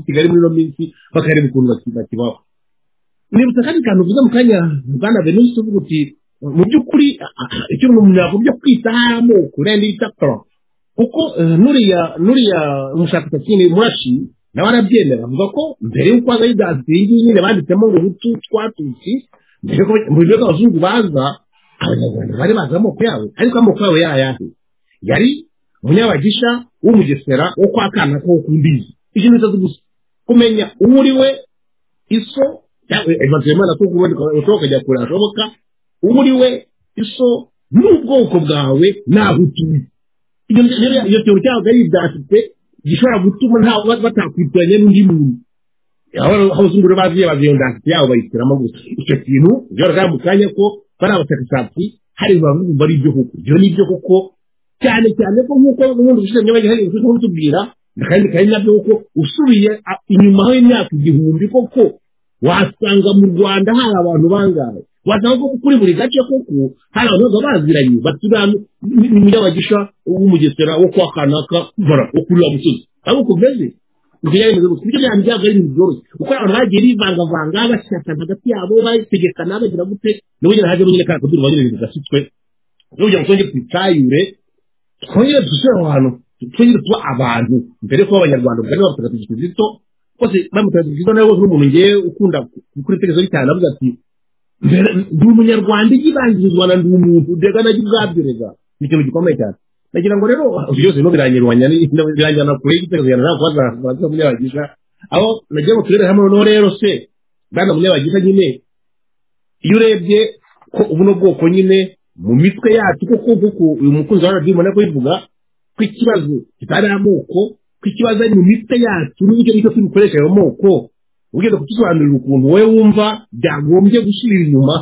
kigali muri ino minsi bakareba ukuntu baki- bakibaho nibutsa kandi kantu uvuze mu kanya bwana venusi uvuga uti mu by'ukuri ah, ah, icyo umuntu yagombye kwitaho ari amoko rero yita pro kuko eh, nuriya nuriya umushakashatsi ni murashi nawe arabyemera avuga ko mbere y'uko haza yudazi iyi ngiyi nyine banditsemo ngo utu twatutsi mbere ko mu bigo abazungu baza abanyarwanda bari bazi amoko yabo ariko amoko yabo yayahe yari umunyabagisha w'umugesera wo kwa kana ko ku mbizi ibyo ni bitatu gusa kumenya uwo uri we iso imana ko ubundi ushobora kujya kure hashoboka uwo uri we iso n'ubwoko bwawe n'aho utuye iyo rero iyo kintu cyabaga ari ibyashyitse gishobora gutuma nta batakwitiranya n'undi muntu abazunguru baziye baziye ndashyitse yabo bayitiramo gusa icyo kintu byoroha mu kanya ko bari abashakashatsi hari bavuga ari ibyo koko ibyo ni ibyo koko cyane cyane ko nk'uko ubundi ubushize bagiye hari ibyo tubwira akandi kari nabyo kuko usubiye a- inyuma aho imyaka igihumbi koko wasanga mu rwanda hari abantu bangahe wasanga ko kuri buri gace koko hari abantu baba baziranye baturana n'umunyabagisha w'umugesera wo kwa kanaka bara wo kuri wa musozi abo kumeze ibyo byanyu byago ari ibintu byoroshye kuko abantu bagiye bivangavanga bashyikana hagati yabo bategekana bagira gute n'ubugira hajemo nyine kariya kabyiniro bagira ibintu gasutwe n'ubugira ngo twongere twitayure twongere dusubire aho hantu twongere tuba abantu mbere ko abanyarwanda ubwo niba mutagatifu kizito bose bamutagatifu kizito nawe bose n'umuntu ngewe ukunda gukora itegeko cyane avuga ati mbere ndi umunyarwanda igibangirizwa na ndi umuntu ndega najya ubwabyereza ni ikintu gikomeye cyane nagira ngo rero ibyo byose no biranyirwanya ni- no biranjyana kure y'igitego cyane ntabwo bazaza munyabagisha aho nagira ngo turere hamwe noneho rero se bwana munyabagisha nyine iyo urebye ko ubuno bwoko nyine mu mitwe yacu koko kuko uyu mukunzi wa radiyo ubona ko bivuga ko ikibazo kitari amoko ko ikibazo ari mu mitwe yacu n'uburyo nicyo tubikoresha ayo moko ugenda kutusobanurira ukuntu wowe wumva byagombye gusubira inyuma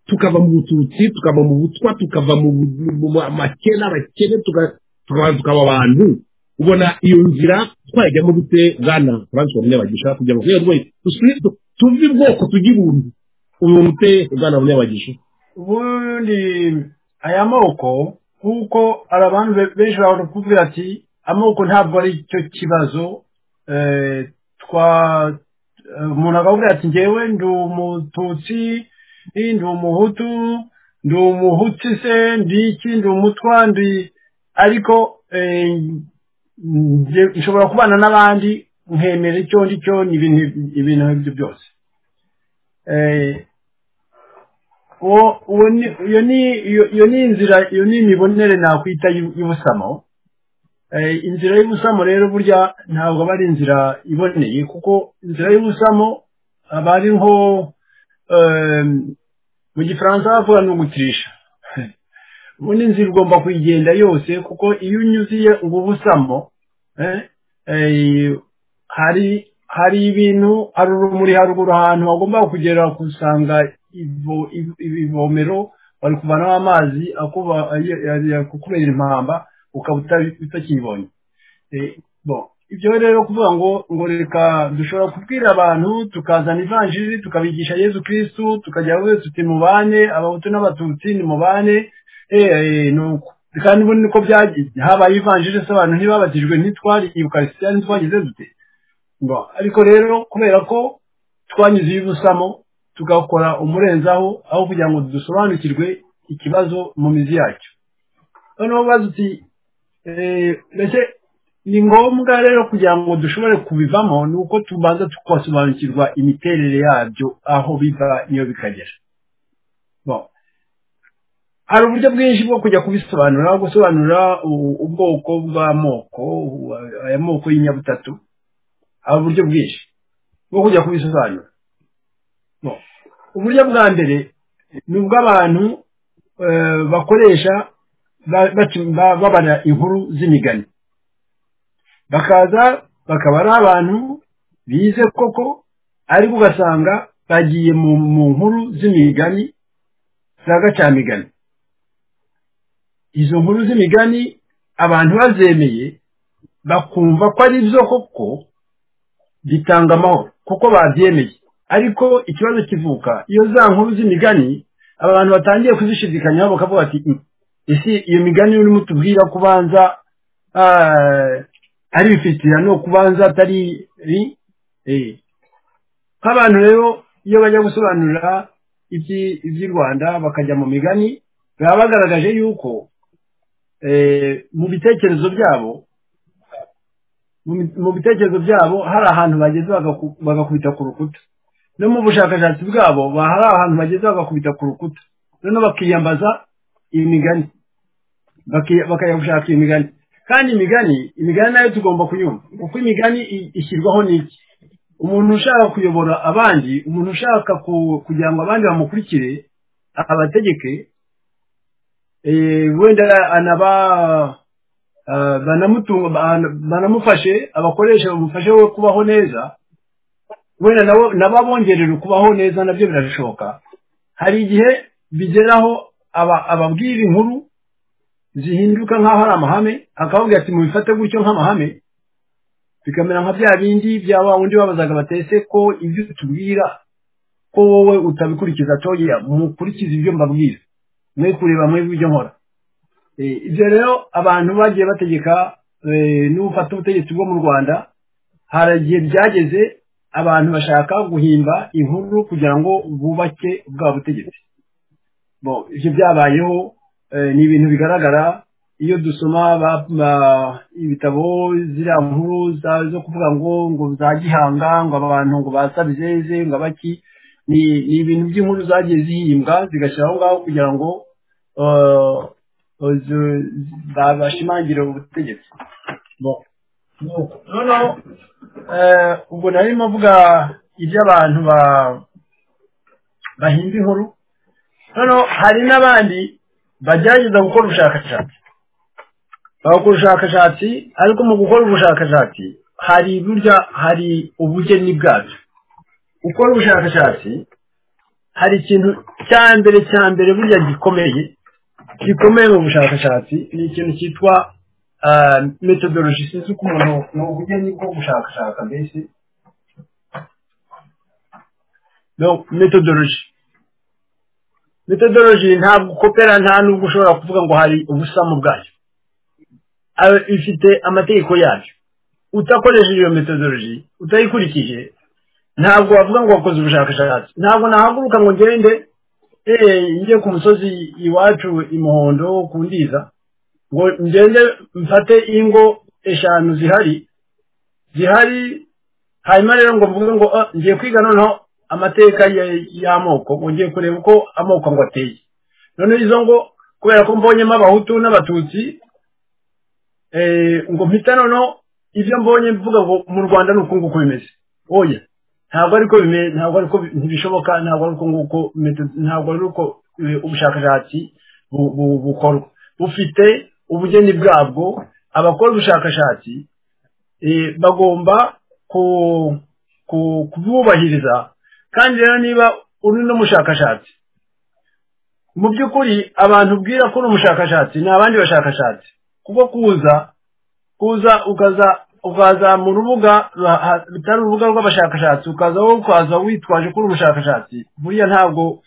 tukava mu bututsi tukava mu butwa tukava mu bu- mu mu- amakena abakene tuga- tuka- tukaba abantu ubona iyo nzira twayijyamo dute bwana francis munyabagisha kugira ngo rwego tuve ubwoko tujye ibuntu uyu mute bwana munyabagisha ubundi aya moko nk'uko hari abantu be- benshi bashobora kukubwira ati amoko ntabwo ari cyo kibazo eh, twa eh, umuntu akakubwira ati ngewe ndi umututsi i, ndi umuhutu ndi umuhutsi se ndi iki ndi umutwa ndi ariko eh, nge- nshobora kubana n'abandi nkemera icyo ndi cyo ni ibintu ibintu nk'ibyo byose Eh, uwo uwo ni iyo ni iyo iyo ni inzira iyo ni imibonere nakwita y'u- y'ubusamo Eh, inzira y'ubusamo rero burya ntabwo aba ari inzira iboneye kuko inzira y'ubusamo aba ari nko eh, mu gifaransa bavuga ni ugukirisha ubundi inzira ugomba kuyigenda yose kuko iyo unyuziye ubu busamo eh, eh, hari hari ibintu hari urumuri haruguru ahantu hagomba kugera gusanga ivo- iv- ibivomero bari kuvanaho amazi akuba- ay- ay- akukubera impamba ukaba uta- utakibonye Eh, bon, ibyo rero kuvuga ngo ngo reka dushobora kubwira abantu tukazana ivanjiri tukabigisha yezu kirisitu tukajya aho wese uti mubane abahutu n'abatutsi ni mubane eh, eh, nuko kandi ubundi niko byagize habaye ivanjiri se abantu ntibabatijwe ntitwari ukarisitiya ntitwagize dute Ngo, ariko rero kubera ko twanyuze ibusamo tugakora umurenzaho aho kugira ngo dusobanukirwe ikibazo mu mizi yacyo noneho bazi uti eh, mbese ni ngombwa rero kugira ngo dushobore kubivamo ni uko tubanza tukasobanukirwa imiterere yabyo aho biva niyo bikagera Bon. hari uburyo bwinshi bwo kujya kubisobanura gusobanura u- ubwoko bw'amoko u- aya moko y'inyabutatu hari uburyo bwinshi bwo kujya kubisobanura Bon. uburyo bwa mbere ni ubw'abantu eh, bakoresha ba- bacu- ba- babara inkuru z'imigani bakaza bakaba ari abantu bize koko ariko ugasanga bagiye mu mu nkuru z'imigani za gacamigani izo nkuru z'imigani abantu bazemeye bakumva ko ari byo koko bitanga amahoro kuko babyemeye ariko ikibazo kivuka iyo za nkuru z'imigani abantu batangiye kuzishidikanyaho bakavuga ati "Mm, ese iyo migani urimo utubwira kubanza ah, ari ibifitira no kubanza atari i- eh. nk'abantu rero iyo bajya gusobanura iby'i- iby'i rwanda bakajya mu migani baba bagaragaje yuko eh, mu bitekerezo byabo mu bi- mu bitekerezo byabo hari ahantu bageze bagaku- bagakubita ku rukuta no mu bushakashatsi bwabo ba- hari ahantu bageze bagakubita ku rukuta noneho bakiyambaza imigani baki- bakajya gushaka iyo migani kandi imigani imigani nayo tugomba kuyumva kuko imigani i- ishyirwaho n'iki umuntu ushaka kuyobora abandi umuntu ushaka ku- kugira ngo abandi bamukurikire abategeke eh, wenda anaba ah, banamutunga ban- banamufashe abakoresha bamufashe we kubaho neza wenda nabo n'ababongerera kubaho neza nabyo birashoboka hari igihe bigeraho aba- ababwira inkuru zihinduka nk'aho ari amahame akavuga ati mubifate gutyo nk'amahame bikamera nka bya bindi bya wa wundi babazaga batese ko ibyo utubwira ko wowe utabikurikiza toya mukurikize ibyo mbabwira mwe kureba mwe ibyo nkora Eh, ibyo rero abantu bagiye bategeka eh, n'ufata ubutegetsi bwo mu rwanda hari igihe byageze abantu bashaka guhimba inkuru kugira ngo bubake bwa butegetsi Bon, ibyo byabayeho eh, ni ibintu bigaragara iyo dusoma ba- ba- ibitabo ziriya nkuru za- zo kuvuga ngo ngo za gihanga ngo aba bantu ngo basabizeze ngo abaki ni ni ibintu by'inkuru zagiye zihimbwa zigashyira aho ngaho kugira ngo eh, eh, zi- ba- bashimangire ubutegetsi Bon. noneho eh, ubwo narimo mvuga iby'abantu ba- bahimba inkuru noneho hari n'abandi bagerageza gukora ubushakashatsi bagakora ubushakashatsi ariko mu gukora ubushakashatsi hari burya hari ubugeni bwabyo gukora ubushakashatsi hari ikintu cya mbere cya mbere burya gikomeye gikomeye mu bushakashatsi ni ikintu cyitwa metodologi sinzi uko umuntu ni ubugeni bwo gushakashaka mbese metodologi metodologi ntabwo ukopera nta nubwo ushobora kuvuga ngo hari ubusamu bwayo ifite amategeko yayo utakoresheje iyo metodologi utayikurikije ntabwo wavuga ngo wakoze ubushakashatsi ntabwo nahaguruka ngo ngende njye ku musozi iwacu imuhondo ku ndiza ngo ngende mfate ingo eshanu zihari zihari hanyuma rero ngo mvuge ngo ngiye kwiga noneho amateka y'amoko ngo ngiye kureba uko amoko ngo ateye noneho izo ngo kubera ko mbonyemo abahutu n'abatutsi ngo mpita noneho ibyo mbonye mvuga ngo mu rwanda ni uku nguku bimeze oya ntabwo ariko ntabwo ariko ntibishoboka ntabwo ariko nguko ntabwo ariko ubushakashatsi bukorwa bufite ubugeni bwabwo abakora ubushakashatsi bagomba kububahiriza kandi rero niba uri n'umushakashatsi mu by'ukuri abantu ubwira ko uri umushakashatsi ni abandi bashakashatsi kuko kuza kuza ukaza ukaza mu rubuga bitari urubuga rw'abashakashatsi ukaza wowe ukaza witwaje kuri ubushakashatsi buriya ntabwo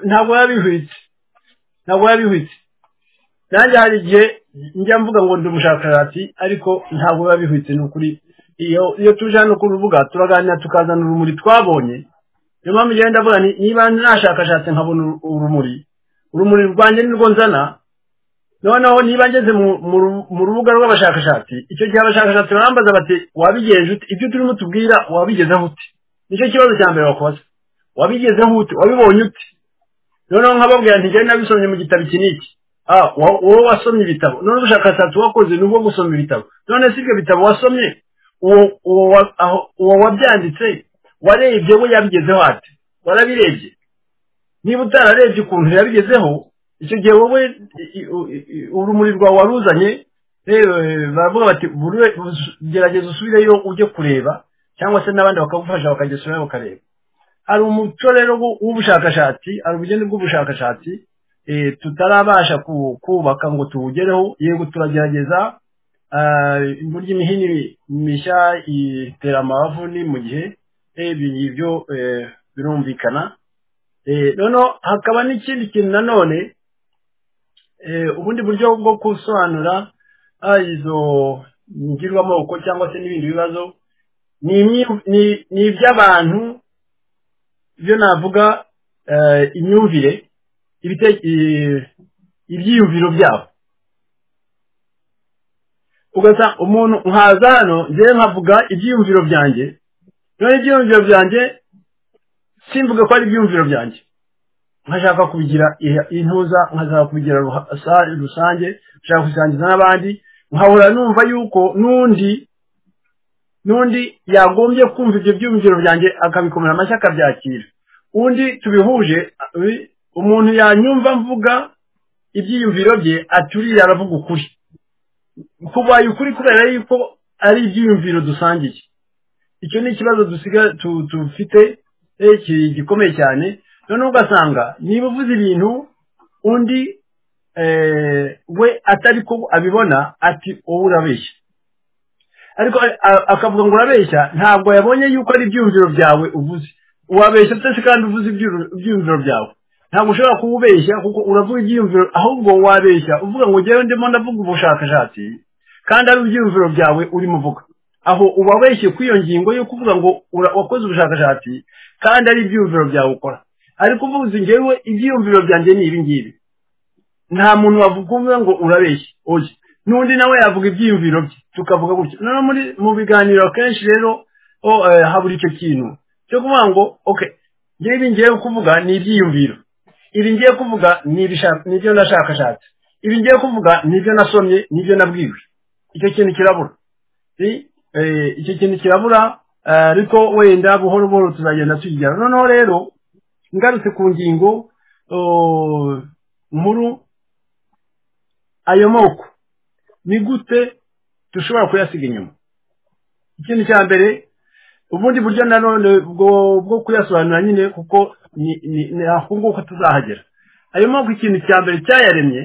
ntabwo yabihwitse ntabwo yabihwitse nanjye hari igihe njya mvuga ngo ndi umushakashatsi ariko ntabwo yabihwitse ni ukuri iyo tuje hano ku rubuga turaganira tukazana urumuri twabonye niyo mpamvu ugenda avuga niba nashakashatse nkabona urumuri urumuri rwanjye nirwo nzana noneho niba ngeze mu rubuga rw'abashakashatsi icyo gihe abashakashatsi barambaza bati wabigenje ute ibyo turimo tubwira wabigezeho ute nicyo kibazo cya mbere wakoze wabigezeho ute wabibonye ute noneho nkababwira nti njyewe nabisomye mu gitabo iki n'iki wowe wasomye ibitabo none ubushakashatsi wakoze ni ubwo gusoma ibitabo none si ibyo bitabo wasomye uwo wabyanditse warebye we yabigezeho ati warabirebye niba utararebye ukuntu yabigezeho icyo gihe wowe urumuri rwawe waruzanye baravuga bati gerageza usubireyo ujye kureba cyangwa se n'abandi bakagufasha bakagesura bakareba hari umuco rero w'ubushakashatsi hari ubugeni bw'ubushakashatsi tutarabasha kubaka ngo tuwugereho yego turagerageza burya imihini mishya itera amabavu ni mu gihe ibyo birumvikana noneho hakaba n'ikindi kintu nanone ubundi buryo bwo gusobanura izo ngirwamoko cyangwa se n'ibindi bibazo ni iby'abantu byo navuga imyumvire ibyiyumviro byabo ugasa umuntu nkaza hano ngewe nkavuga ibyiyumviro byanjye noneho ibyiyumviro byanjye simvuge ko ari ibyiyumviro byanjye nkashaka kubigira intuza nkashaka kubigira rusange nshaka kubisangiza n'abandi nkahora numva yuko n'undi n'undi yagombye kumva ibyo byiyumviro byanjye akabikomera amashyi akabyakira undi tubihuje umuntu yanyumva mvuga ibyiyumviro bye aturiye aravuga ukuri kubaye ukuri kubera yuko ari ibyiyumviro dusangiye icyo ni ikibazo dusigaye dufite gikomeye cyane noneho ugasanga niba uvuze ibintu undi we atari ko abibona ati wowe urabeshya ariko akavuga ngo urabeshya ntabwo yabonye yuko ari ibyiyumviro byawe uvuze wabeshya utese kandi uvuze ibyiyumviro byawe ntabwo ushobora kuwubeshya kuko uravuga ibyiyumviro ahubwo wabeshya uvuga ngo ngewe ndimo ndavuga ubushakashatsi kandi ari ibyiyumviro byawe urimo uvuga aho ubabeshye kw'iyo ngingo yo kuvuga ngo wakoze ubushakashatsi kandi ari ibyiyumviro byawe ukora ariko uvuze ngewe ibyiyumviro byanjye ni ibi ngibi nta muntu wavuga ngo urabeshye oye n'undi nawe yavuga ibyiyumviro bye tukavuga gutya noneho mu biganiro akenshi rero habura icyo kintu cyo kuvuga ngo oke ngewe ibi ngiye kuvuga ni ibyiyumviro ibi ngiye kuvuga ni ibyo nashakashatse ibi ngiye kuvuga ni ibyo nasomye ni ibyo nabwiwe icyo kintu kirabura icyo kintu kirabura ariko wenda buhoro buhoro tuzagenda tugera noneho rero ngarutse ku ngingo nkuru ayo moko ni gute dushobora kuyasiga inyuma ikintu cya mbere ubundi buryo nanone bwo bwo kuyasobanura nyine kuko ni ni ni ahonguko tuzahagera ayo mpamvu ikintu cya mbere cyayaremye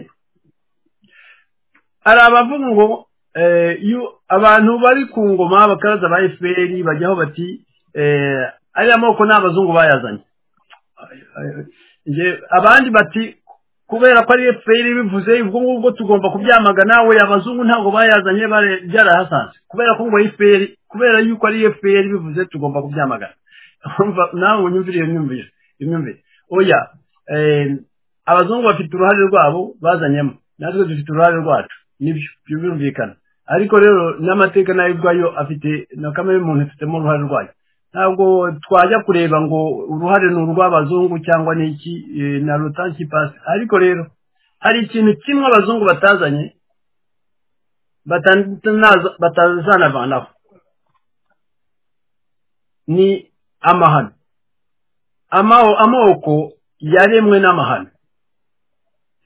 hari abavuga ngo eh, iyo abantu bari ku ngoma abakaraza ba fpr bajyaho bati eh, ariya moko ni abazungu bayazanye Nge- abandi bati kubera ko ari fpr bivuze ubwo ngubwo tugomba kubyamagana we abazungu ntabwo bayazanye bare- byarahasanze kubera ko ngo fpr kubera yuko ari fpr bivuze tugomba kubyamagana Urumva, nawe unyumvire iyo myumvire iyo myumvire oya eh, abazungu bafite uruhare rwabo bazanyemo natwe dufite uruhare rwacu nibyo ibyo birumvikana ariko rero n'amateka nayo ubwayo afite na kamere y'umuntu ifitemo uruhare rwayo ntabwo twajya kureba ngo uruhare ni urw'abazungu cyangwa ni iki eh, na rotanki pasi ariko rero hari ikintu kimwe abazungu batazanye batanaza- batazanavanaho ni amahano Amao- amoko yaremwe n'amahano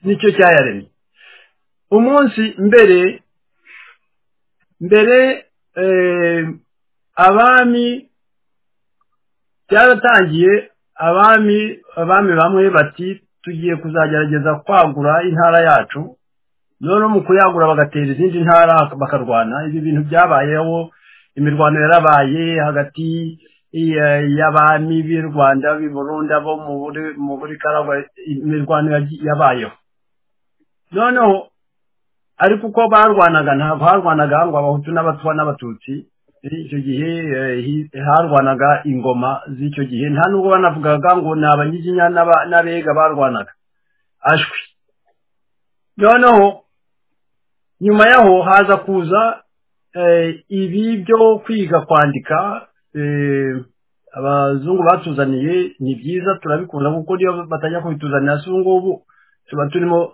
nicyo cyayaremye umunsi mbere mbere eh, abami byaratangiye abami abami bamwe bati tugiye kuzagerageza kwagura intara yacu noneho mu kuyagura bagatera izindi ntara bakarwana ibi bintu byabayeho imirwano yarabaye hagati ya- y'abami b'i rwanda b'i burundi abo mu Buri- mu buri karagwa imirwano yagiye- yabayeho noneho ariko uko barwanaga ntabwo harwanaga ngo abahutu n'abatwa n'abatutsi icyo gihe eh, hi- harwanaga ingoma z'icyo gihe nta nubwo banavugaga ngo ni abanyiginya n'aba- n'abega barwanaga ashwi noneho nyuma yaho haza kuza eh, ibi byo kwiga kwandika eh, abazungu batuzaniye ni byiza turabikunda kuko niyo batajya kubituzanira si ubu ngubu tuba turimo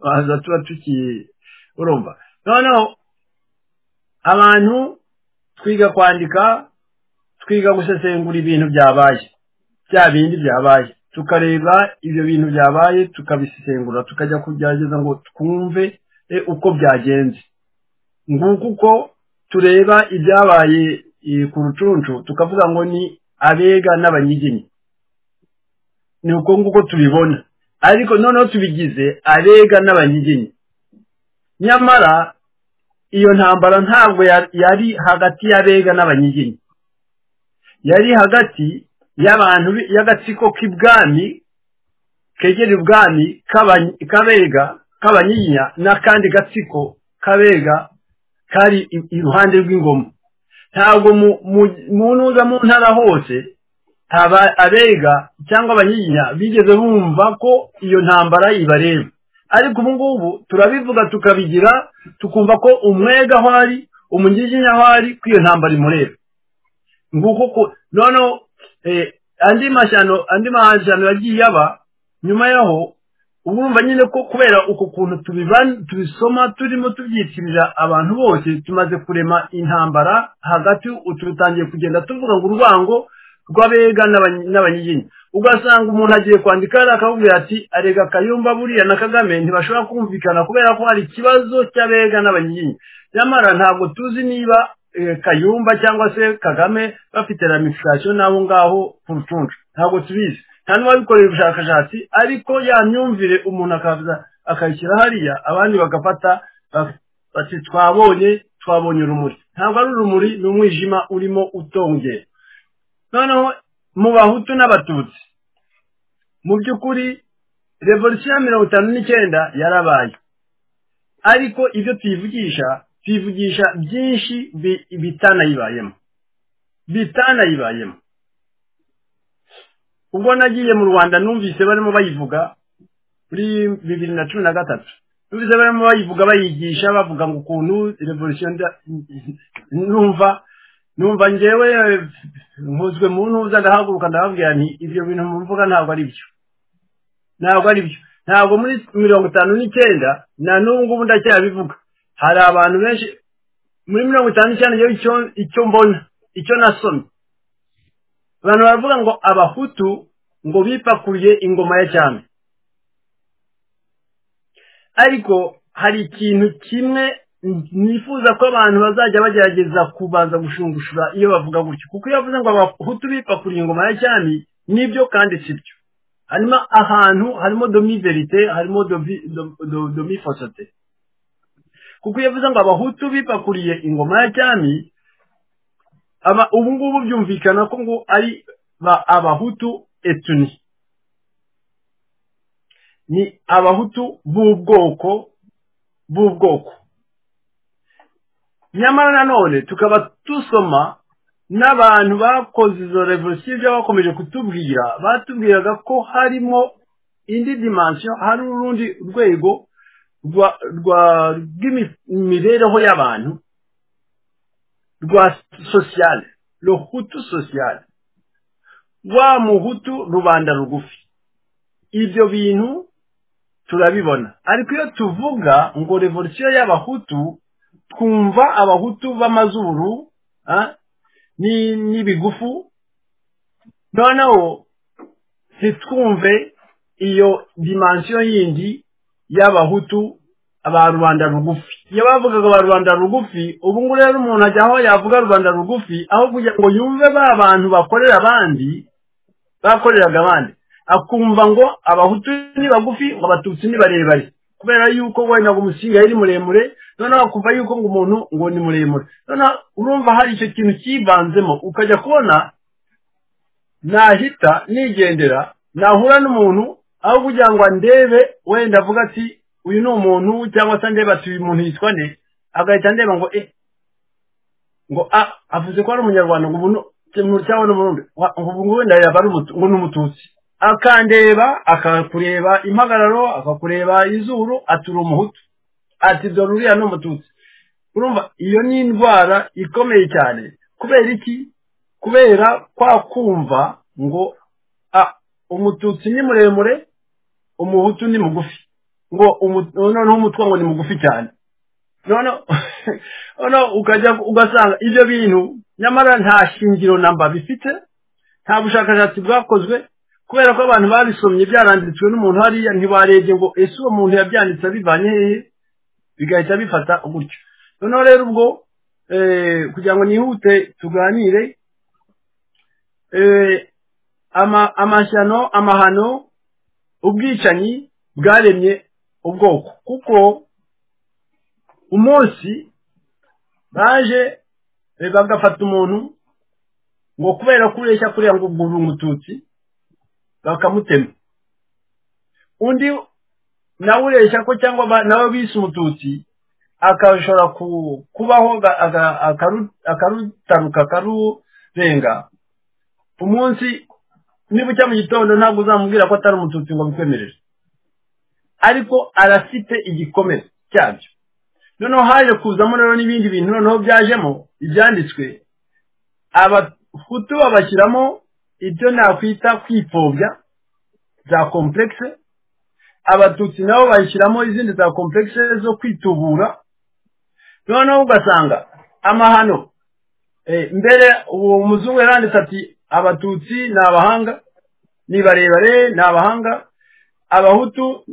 baza tuba tuki urumva noneho abantu twiga kwandika twiga gusesengura ibintu byabaye bya bindi byabaye tukareba ibyo bintu byabaye tukabisesengura tukajya kugerageza ngo twumve e, uko byagenze nguko uko tureba ibyabaye e, ku rucuncu tukavuga ngo ni abega n'abanyiginya ni uko nguko tubibona ariko noneho tubigize abega n'abanyiginya nyamara iyo ntambara ntabwo ya- yari hagati y'abega n'abanyiginya yari hagati y'abantu bi- y'agatsiko k'ibwami kegereye ubwami k'abanyi- k'abega k'abanyiginya n'akandi gatsiko k'abega kari i- iruhande rw'ingoma ntabwo mu- mu- mu ntuza mu ntara hose aba abega cyangwa abanyiginya bigeze bumva ko iyo ntambara ibareba ariko ubu ngubu turabivuga tukabigira tukumva ko umwega aho ari umunyiginya aho ari ko iyo ntambara imureba nguko ko noneho eh, andi mashyano andi mahashyano yagiye aba nyuma yaho uba urumva nyine ko kubera uko kuntu tubiban- tubisoma turimo tubyitirira abantu bose tumaze kurema intambara hagati ubu tutangiye kugenda tuvuga ngo urwango rw'abega n'abanyi- n'abanyiginya ugasanga umuntu agiye kwandika hariya akakubwira ati arega kayumba buriya na kagame ntibashobora kumvikana kubera ko hari ikibazo cy'abega n'abanyiginya nyamara ntabwo tuzi niba eh, kayumba cyangwa se kagame bafite ramifikasiyo n'abo ngaho ku rucuncu ntabwo tubizi nta n'uwabikorera ubushakashatsi ariko ya myumvire umuntu akaza akayishyira hariya abandi bagafata bak- bati twabonye twabonye urumuri ntabwo ari urumuri ni umwijima urimo utongera noneho mu bahutu n'abatutsi mu by'ukuri revolisiyo ya mirongo itanu n'icyenda yarabaye ariko ibyo tuyivugisha tuyivugisha byinshi bi- bitanayibayemo bitanayibayemo ubwo nagiye mu rwanda numvise barimo bayivuga muri bibiri na cumi na gatatu numvise barimo bayivuga bayigisha bavuga ngo ukuntu revolisiyo nda- numva numva ngewe nkuzwe mu ntuza ndahaguruka ndababwira nti ibyo bintu mvuga ntabwo ari byo ntabwo ari byo ntabwo muri mirongo itanu n'icyenda na n'ubu ngubu ndacyabivuga hari abantu benshi muri mirongo itanu n'icyenda ngewe icyo icyo mbona icyo nasomye abantu baravuga ngo abahutu ngo bipakuriye ingoma ya cyami ariko hari ikintu kimwe nifuza ko abantu bazajya bagerageza kubanza gushungushura iyo bavuga gutyo kuko iyo bavuze ngo abahutu bipfa kuri ingoma ya cyami nibyo kandi si byo harimo ahantu harimo domiverite harimo domifosote kuko iyo avuze ngo abahutu bipakuriye ingoma ya cyami ubu ngubu byumvikana ko ngo ari ba abahutu etuni ni abahutu b'ubwoko b'ubwoko nyamara nanone tukaba dusoma n'abantu bakoze izo revolisiyo ibyo bakomeje kutubwira batubwiraga ko harimo indi dimansiyo hari urundi rwego rw'imibereho y'abantu rwa sosiyale ruhutu sosiyale rwa muhutu rubanda rugufi ibyo bintu turabibona ariko iyo tuvuga ngo revolisiyo y'abahutu twumva abahutu b'amazuru n'ibigufu noneho ntitwumve iyo dimansiyo yindi y'abahutu ba rubanda rugufi iyo bavugaga ba rubanda rugufi ubu ngubu rero umuntu ajya aho yavuga rubanda rugufi aho kugira ngo yumve ba bantu bakorera abandi bakoreraga abandi akumva ngo abahutu ni bagufi ngo abatutsi ni barebare kubera yuko wenda ngo umushinga yari muremure noneho akumva yuko ngo umuntu ngo ni muremure noneho urumva hari icyo kintu cyivanzemo ukajya kubona nahita nigendera nahura n'umuntu aho kugira ngo andebe wenda avuga ati uyu ni umuntu cyangwa se andeba ati uyu muntu yitwa nde agahita andeba ngo e ngo a avuze ko ari umunyarwanda ngo umuntu cyangwa n'umurundi ngo wenda yaba ari ngo ni umututsi akandeba akakureba impagararo akakureba izuru atura umuhutu ati dore uriya ni umututsi urumva iyo ni indwara ikomeye cyane kubera iki kubera kwa kumva ngo umututsi ni muremure umuhutu ni mugufi ngo noneho umutwe ngo ni mugufi cyane noneho ukajya ugasanga ibyo bintu nyamara nta shingiro namba bifite nta bushakashatsi bwakozwe kubera ko abantu babisomye byaranditswe n'umuntu hariya ntibarebye ngo ese uwo muntu yabyanditse abivanye hehe bigahita bifata gutyo noneho rero ubwo kugira ngo nihute tuganire amashyano amahano ubwicanyi bwaremye ubwoko kuko umunsi baje bagafata umuntu ngo kubera ko ureshya kuriya ngo ubwo umututsi bakamutema undi nawe ureshya ko cyangwa nawe bise umututsi akashobora kubaho akarutaruka akarurenga umunsi niba ujya mu gitondo ntabwo uzamubwira ko atari umututsi ngo bikwemerere ariko arafite igikomere cyabyo noneho haje kuzamo rero n'ibindi bintu noneho byajemo ibyanditswe abahutu babashyiramo ibyo nakwita kwipfobya za komplekise abatutsi nabo bayishyiramo izindi za komplekise zo kwitubura noneho ugasanga amahano mbere uwo muzungu yaranditse ati abatutsi ni abahanga ni barebare ni abahanga abahutu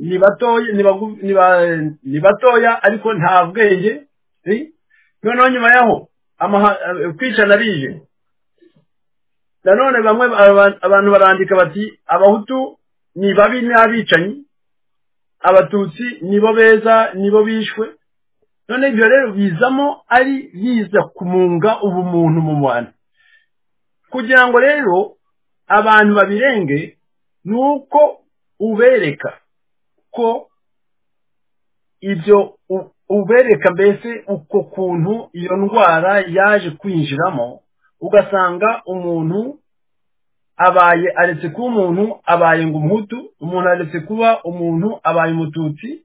ni batoya ariko nta bwenge noneho nyuma yaho kwicana bije nanone bamwe abantu barandika bati abahutu ni babi n'abicanyi abatutsi nibo beza nibo bishwe none ibyo rero bizamo ari biza kumunga ubumuntu mu bantu kugira ngo rero abantu babirenge ni uko ubereka ko ibyo ubereka mbese uko kuntu iyo ndwara yaje kwinjiramo ugasanga umuntu abaye aretse kuba umuntu abaye ngo umuhutu umuntu aretse kuba umuntu abaye umututsi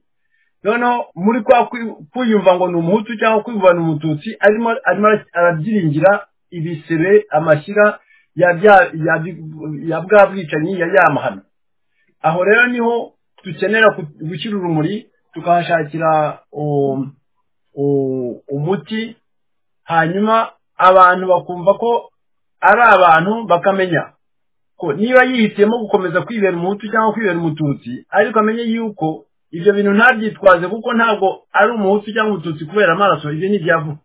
noneho muri kwa kwiyumva ngo ni umuhutu cyangwa kwiyumva ni umututsi arimo arabyiringira ibisebe amashyira ya bwa bwicanyi ya yamahano aho rero niho dukenera gushyira urumuri tukahashakira umuti hanyuma abantu bakumva ko ari abantu bakamenya ko niba yihitiyemo gukomeza kwibera umuhutu cyangwa kwibera umututsi ariko amenye yuko ibyo bintu ntabyitwaze kuko ntabwo ari umuhutu cyangwa umututsi kubera amaraso ibyo ni ibyavuga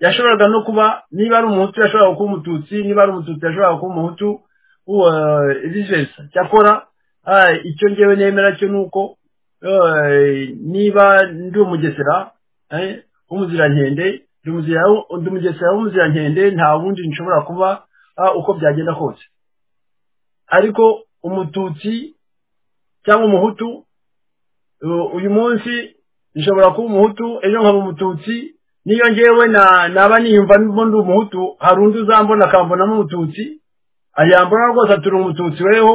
yashoboraga no kuba niba ari umuhutu yashoboraga kuba umututsi niba ari umututsi yashoboraga kuba umuhutu vice cyakora icyo ngewe nemera cyo ni uko niba ndi umugesera w'umuzirankwende ndi umugesera w'umuzirankwende nta wundi nshobora kuba uko byagenda kose ariko umututsi cyangwa umuhutu uyu munsi nshobora kuba umuhutu ejo nkaba umututsi niyo ngewe naba niyumva ndi umuhutu hari undi uzambona akambonamo umututsi yambona rwose ati uri umututsi weho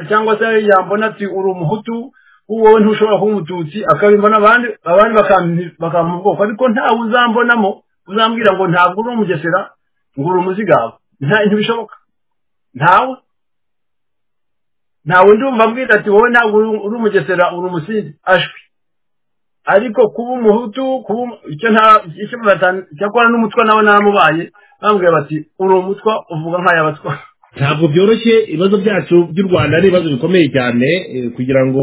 cyangwa se yambona ati uri umuhutu wowe ntushobora kuba umututsi akabimbona abandi bakamuha ubwoko ariko ntawe uzambonamo uzambwira ngo ntabwo uri umugesera ngo uri umuzigaba ntibishoboka ntawe ntawe ndumva ambwira ati wowe ntabwo uri umugesera uri umusinzi ashwi ariko kuba umuhutu kuba icyo nta icyo cyakora n'umutwa nawe namubaye bambwira bati uri umutwa uvuga nk'ayabatwa ntabwo byoroshye ibibazo byacu by'u rwanda ni ibibazo bikomeye cyane kugira ngo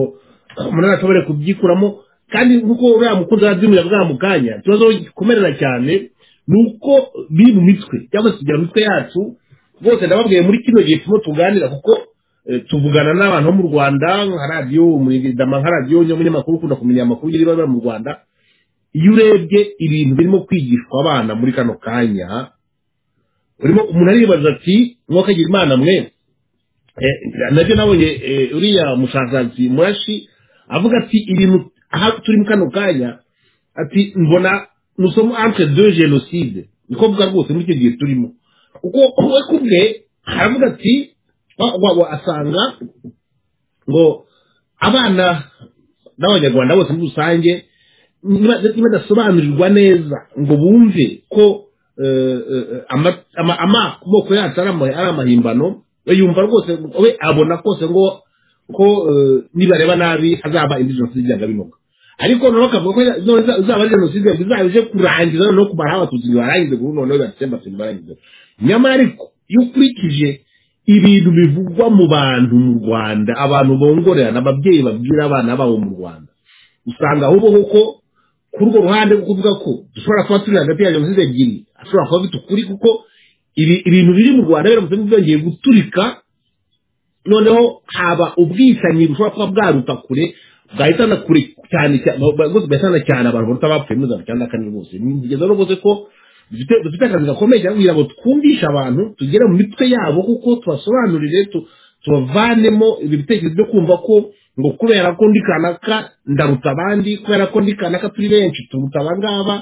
umuntu ashobore kubyikuramo kandi nk'uko uriya mukunzi arabyimurira bwa mu kanya ikibazo gikomerera cyane ni uko biri mu mitwe cyangwa se kugira mitwe yacu rwose ndababwiye muri kino gihe turimo tuganira kuko tuvugana n'abantu bo mu rwanda nka radiyo umunyidama nka radiyo n'umunyamakuru ukunda kumenya amakuru y'ibibaba mu rwanda iyo urebye ibintu birimo kwigishwa abana muri kano kanya urimo umuntu aribaza ati mwakagira imana mwe nabyo nabonye uriya mushakashatsi murashi avuga ati ibintu aho turi mu kano kanya ati mbona nusomo entre deux jenoside niko mvuga rwose muri icyo gihe turimo kuko we kumwe aravuga ati waba asanga ngo abana n'abanyarwanda bose muri rusange nibadasobanurirwa neza ngo bumve ko amoko yacu ari amahimbano we yumva rwose we abona kose ngo ko nibareba nabi hazaba indi jenoside yanga binoga ariko noneho akavuga ko izaba ari jenoside izaba ije kurangiza noneho kumaraho abatutsi ntibarangize ubu noneho batemba ntibarangize nyamara ariko iyo ukurikije ibintu bivugwa mu bantu mu rwanda abantu bongorerana ababyeyi babwira abana babo mu rwanda usanga ahubwo kuko kuri urwo ruhande rwo kuvuga ko dushobora kuba turi hagati ya jenoside ebyiri ashobora kuba afite ukuri kuko ibintu biri mu rwanda biramutse byongeye guturika noneho haba ubwicanyi bushobora kuba bwaruta kure bwahitana kure cyane bwahitana cyane abantu baruta abapfuye muri mirongo icyenda na kane rwose bigeza rwose ko dufite akazi gakomeye cyane kugira ngo twumvishe abantu tugere mu mitwe yabo kuko tubasobanurire tubavanemo ibitekerezo byo kumva ko ngo kubera ko ndi kanaka ndaruta abandi kubera ko ndi kanaka turi benshi turuta aba ngaba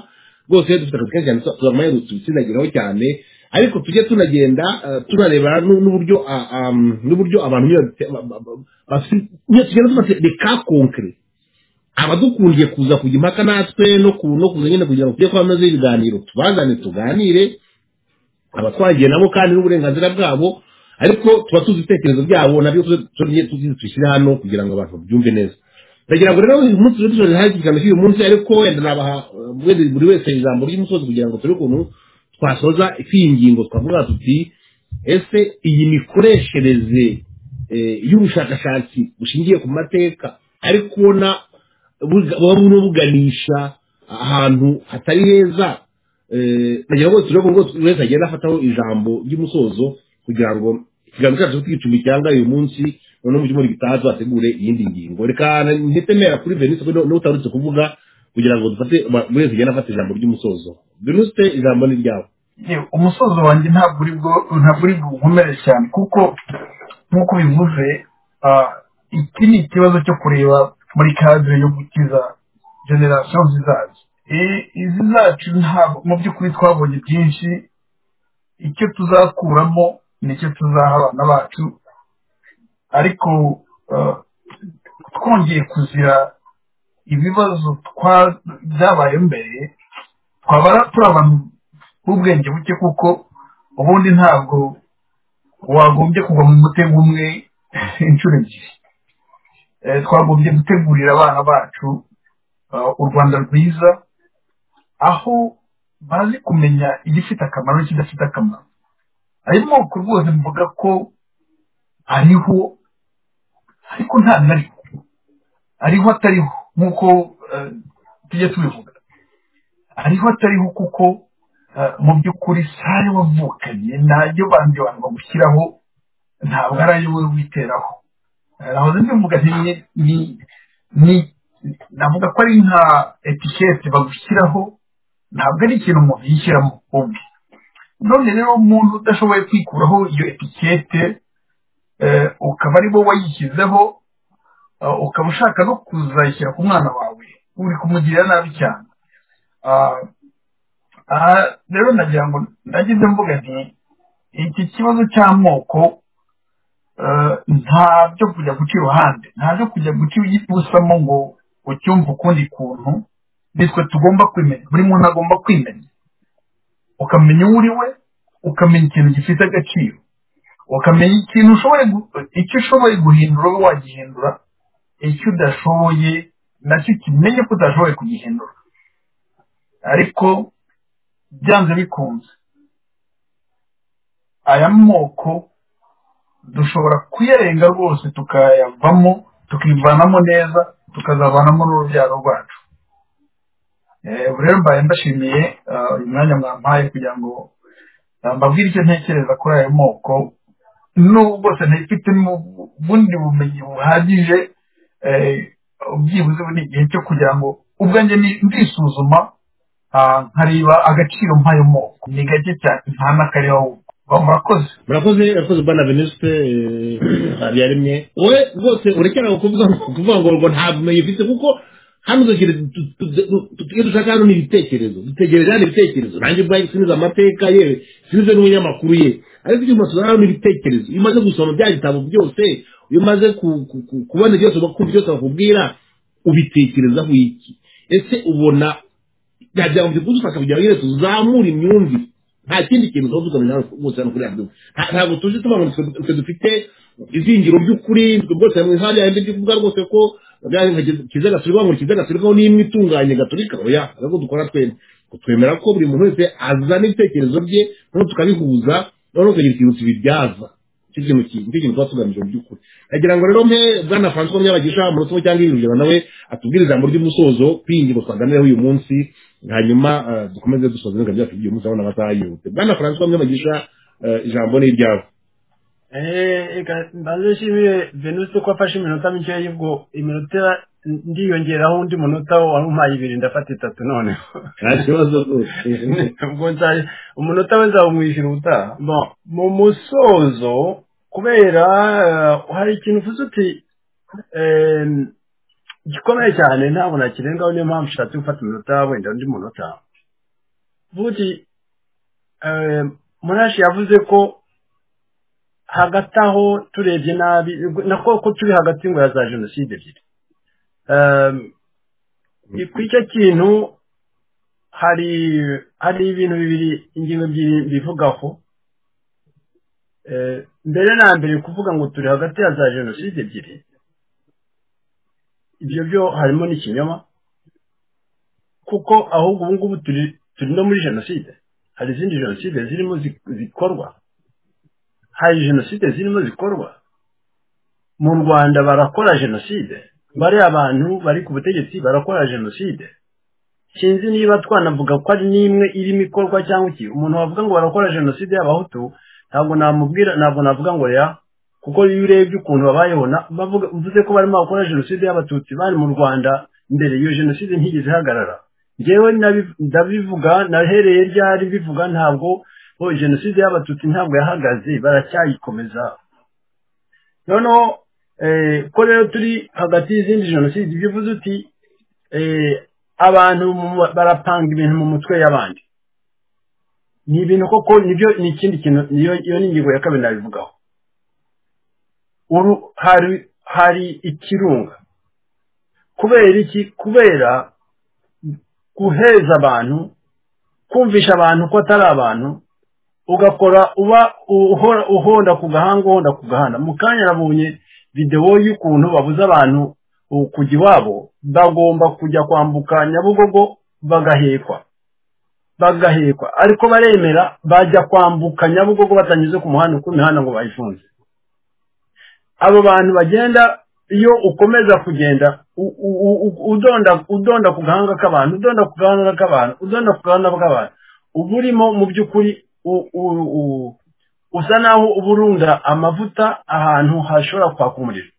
rwose dufite akazi kenshi cyane tuzamanye tubitsinagiraho cyane ariko tujye tunagenda tunareba n'uburyo n'uburyo abantu tugenda dufate reka konkere abadukundiye kuza kujya impaka natwe no kuza nyine kugira ngo tujye kuba amaze ibiganiro tubazane tuganire abatwagiye nabo kandi n'uburenganzira bwabo ariko tuba tuzi ibitekerezo byabo nabyo tujye tubishyira hano kugira ngo abantu babyumve neza ndagira ngo rero uyu munsi tujye tuzi hafi ikiganiro cy'uyu munsi ariko wenda nabaha buri wese ijambo ry'umusozi kugira ngo turi ukuntu twasoza iyi ngingo twavuga tuti ese iyi mikoreshereze y'ubushakashatsi bushingiye ku mateka ari kubona buba buganisha ahantu hatari heza ndagira ngo tujye ngo buri wese agende afataho ijambo ry'umusozo kugira ngo ikiganiro cyacu twicumi cyangwa uyu munsi noneho mu cyumweru gitaha tuzategure iyindi ngingo reka ntitemera kuri venise niba utarutse kuvuga kugira ngo dufate buri wese agende afata ijambo ry'umusozo venise ijambo ni ryawe umusozo wanjye ntabwo uri ntabwo uri bukomere cyane kuko nk'uko bivuze iki ni ikibazo cyo kureba muri kadire yo gukiza generasiyo zizaza izi zacu ntabwo mu by'ukuri twabonye byinshi icyo tuzakuramo nicyo tuzaha abana bacu ariko twongeye kuzira ibibazo byabaye mbere twaba turi abantu b'ubwenge buke kuko ubundi ntabwo wagombye kugwa mu mutego umwe inshuro ebyiri twagombye gutegurira abana bacu u rwanda rwiza aho bazi kumenya igifite akamaro n'ikidafite akamaro ayo moko rwose mvuga ko ariho ariko nta nariho ariho atariho nk'uko eh, tujya tubivuga hariho atariho kuko eh, mu by'ukuri sare wavukanye ntayo bandi bantu bagushyiraho ntabwo ari ayo wowe witeraho Eh, nahoze mbivuga nti ni- ni- ni- navuga ko ari nka etikete bagushyiraho ntabwo ari ikintu umuntu yishyiramo ubwe none rero umuntu udashoboye kwikuraho iyo etikete eh, ukaba ari wowe wayishyizeho eh, ukaba ushaka no kuzayishyira ku mwana wawe uri kumugirira nabi cyane Ah, aha rero nagira ngo nagize mvuga nti iki kibazo cy'amoko eh, ntabyo kujya guca iruhande ntabyo kujya guca ibusamo ngo ucyumve ukundi kuntu nitwe tugomba kwimenya buri muntu agomba kwimenya ukamenya uwo uri we ukamenya ikintu gifite agaciro ukamenya ikintu ushoboye gu- icyo ushoboye guhindura wowe wagihindura icyo udashoboye nacyo kimenye ko udashoboye kugihindura ariko byanze bikunze aya moko dushobora kuyarenga rwose tukayavamo tukivanamo neza tukazavanamo n'urubyaro rwacu Eh, ubu rero mbaye ndashimiye ah, uyu mwanya mwampaye kugira ngo ah, mbabwire icyo ntekereza kuri ayo moko n'ubu rwose ntayifite ubundi bumenyi buhagije eh, byibuze ubu ni igihe cyo kugira ngo ubwanjye ni- ndisuzuma ah, nkareba agaciro nk'ayo moko ni gake cyane nta n'akareba murakoze murakoze murakoze bwana venuste habiyaremye wowe rwose urekera kuvuga kuvuga ngo ngo nta bumenyi ufite kuko hano dukire tu- tu- tu- tu- iyo dushaka hano ni ibitekerezo dutegereza hano ibitekerezo nanjye ubwayo sinize amateka yewe sinize n'umunyamakuru ye ariko icyo masura hano ni ibitekerezo iyo umaze gusoma bya gitabo byose iyo umaze ku- ku- ku- kubona byose bakumva byose bakubwira ubitekerezaho iki ese ubona bya byangombwa byo gufata kugira ngo nyine tuzamure imyumvire nta kindi kintu tuba tugamije hano bose hano kuri radiyo Nta- ntabwo tuje tuba ngo twe twe dufite izingiro ry'ukuri twe rwose mu ihari yanjye byo kuvuga rwose ko kiza gasubirwaho ngo kiza gasubirwaho n'imwe itunganye gaturika oya ntabwo dukora twembi twemera ko buri muntu wese azana ibitekerezo bye noneho tukabihuza noneho tukagira ikintu tubibyaza icyo kintu ki- nicyo kintu tuba tugamije mu by'ukuri nagira ngo rero mpe bwana francois munyabagisha umurotomo cyangwa iyirugero nawe atubwire ijambo ry'umusozo kwiyingingo twaganireho uyu munsi hanyuma eh, dukomeze dusoze ibiganiro byacu by'uyu munsi abona amasaha yihuse bwana francois munyabagisha eh, ijambo ni iryabo Eh, reka mbanze nshimire venuste ko afashe iminota mike y'ubwo iminota ndiyongeraho undi munota wari umpaye ibiri ndafata itatu noneho nta kibazo rwose ubwo nzari umunota we nzawumwishyura ubutaha Bon, mu musozo kubera eh, hari ikintu uvuze uti eh, gikomeye cyane ntabwo nakirengaho niyo mpamvu ushatse gufata iminota wenda undi munota uvuga uti eh, munashi yavuze ko hagati aho turebye nabi nako ko turi hagati ngo ya za jenoside ebyiri Ehm, ni ku icyo kintu hari hari ibintu bibiri ingingo ebyiri bivugaho Eh, mbere na mbere kuvuga ngo turi hagati ya za jenoside ebyiri ibyo byo harimo n'ikinyoma kuko ahubwo ubu ngubu turi turi no muri jenoside hari izindi jenoside zirimo zi- zikorwa hari jenoside zirimo zikorwa mu rwanda barakora jenoside bariya abantu bari ku butegetsi barakora jenoside sinzi niba twanavuga ko ari n'imwe irimo ikorwa cyangwa iki umuntu wavuga ngo barakora jenoside y'abahutu ntabwo namubwira ntabwo navuga ngo ya kuko iyo urebye ukuntu babayeho na- bavuga mvuze ko barimo bakora jenoside y'abatutsi bari mu rwanda mbere iyo jenoside ntigeze ihagarara njyewe nabi- ndabivuga nahereye ryari bivuga ntabwo oh, jenoside y'abatutsi ntabwo yahagaze baracyayikomeza noneho eh, ko rero turi hagati y'izindi jenoside ibyo uvuze uti eh, abantu mu- barapanga ibintu mu mutwe y'abandi ni ibintu koko nibyo ni ikindi kintu niyo iyo ni ingingo ya kabiri nabivugaho Uru- hari hari ikirunga kubera iki kubera guheza abantu kumvisha abantu ko atari abantu ugakora uba uhora uhonda ku gahanga uhonda ku gahanda mu kanya nabonye videwo y'ukuntu babuza abantu uh, kujya iwabo bagomba kujya kwambuka nyabugogo bagahekwa bagahekwa ariko baremera bajya kwambuka nyabugogo batanyuze ku muhanda kuko imihanda ngo bayifunze abo bantu bagenda iyo ukomeza kugenda u- u- u- udonda udonda ku gahanga k'abantu udonda ku gahanga k'abantu udonda ku gahanga k'abantu uba urimo mu by'ukuri u- u- u- usa naho uba urunda amavuta ahantu hashobora kwaka umuriro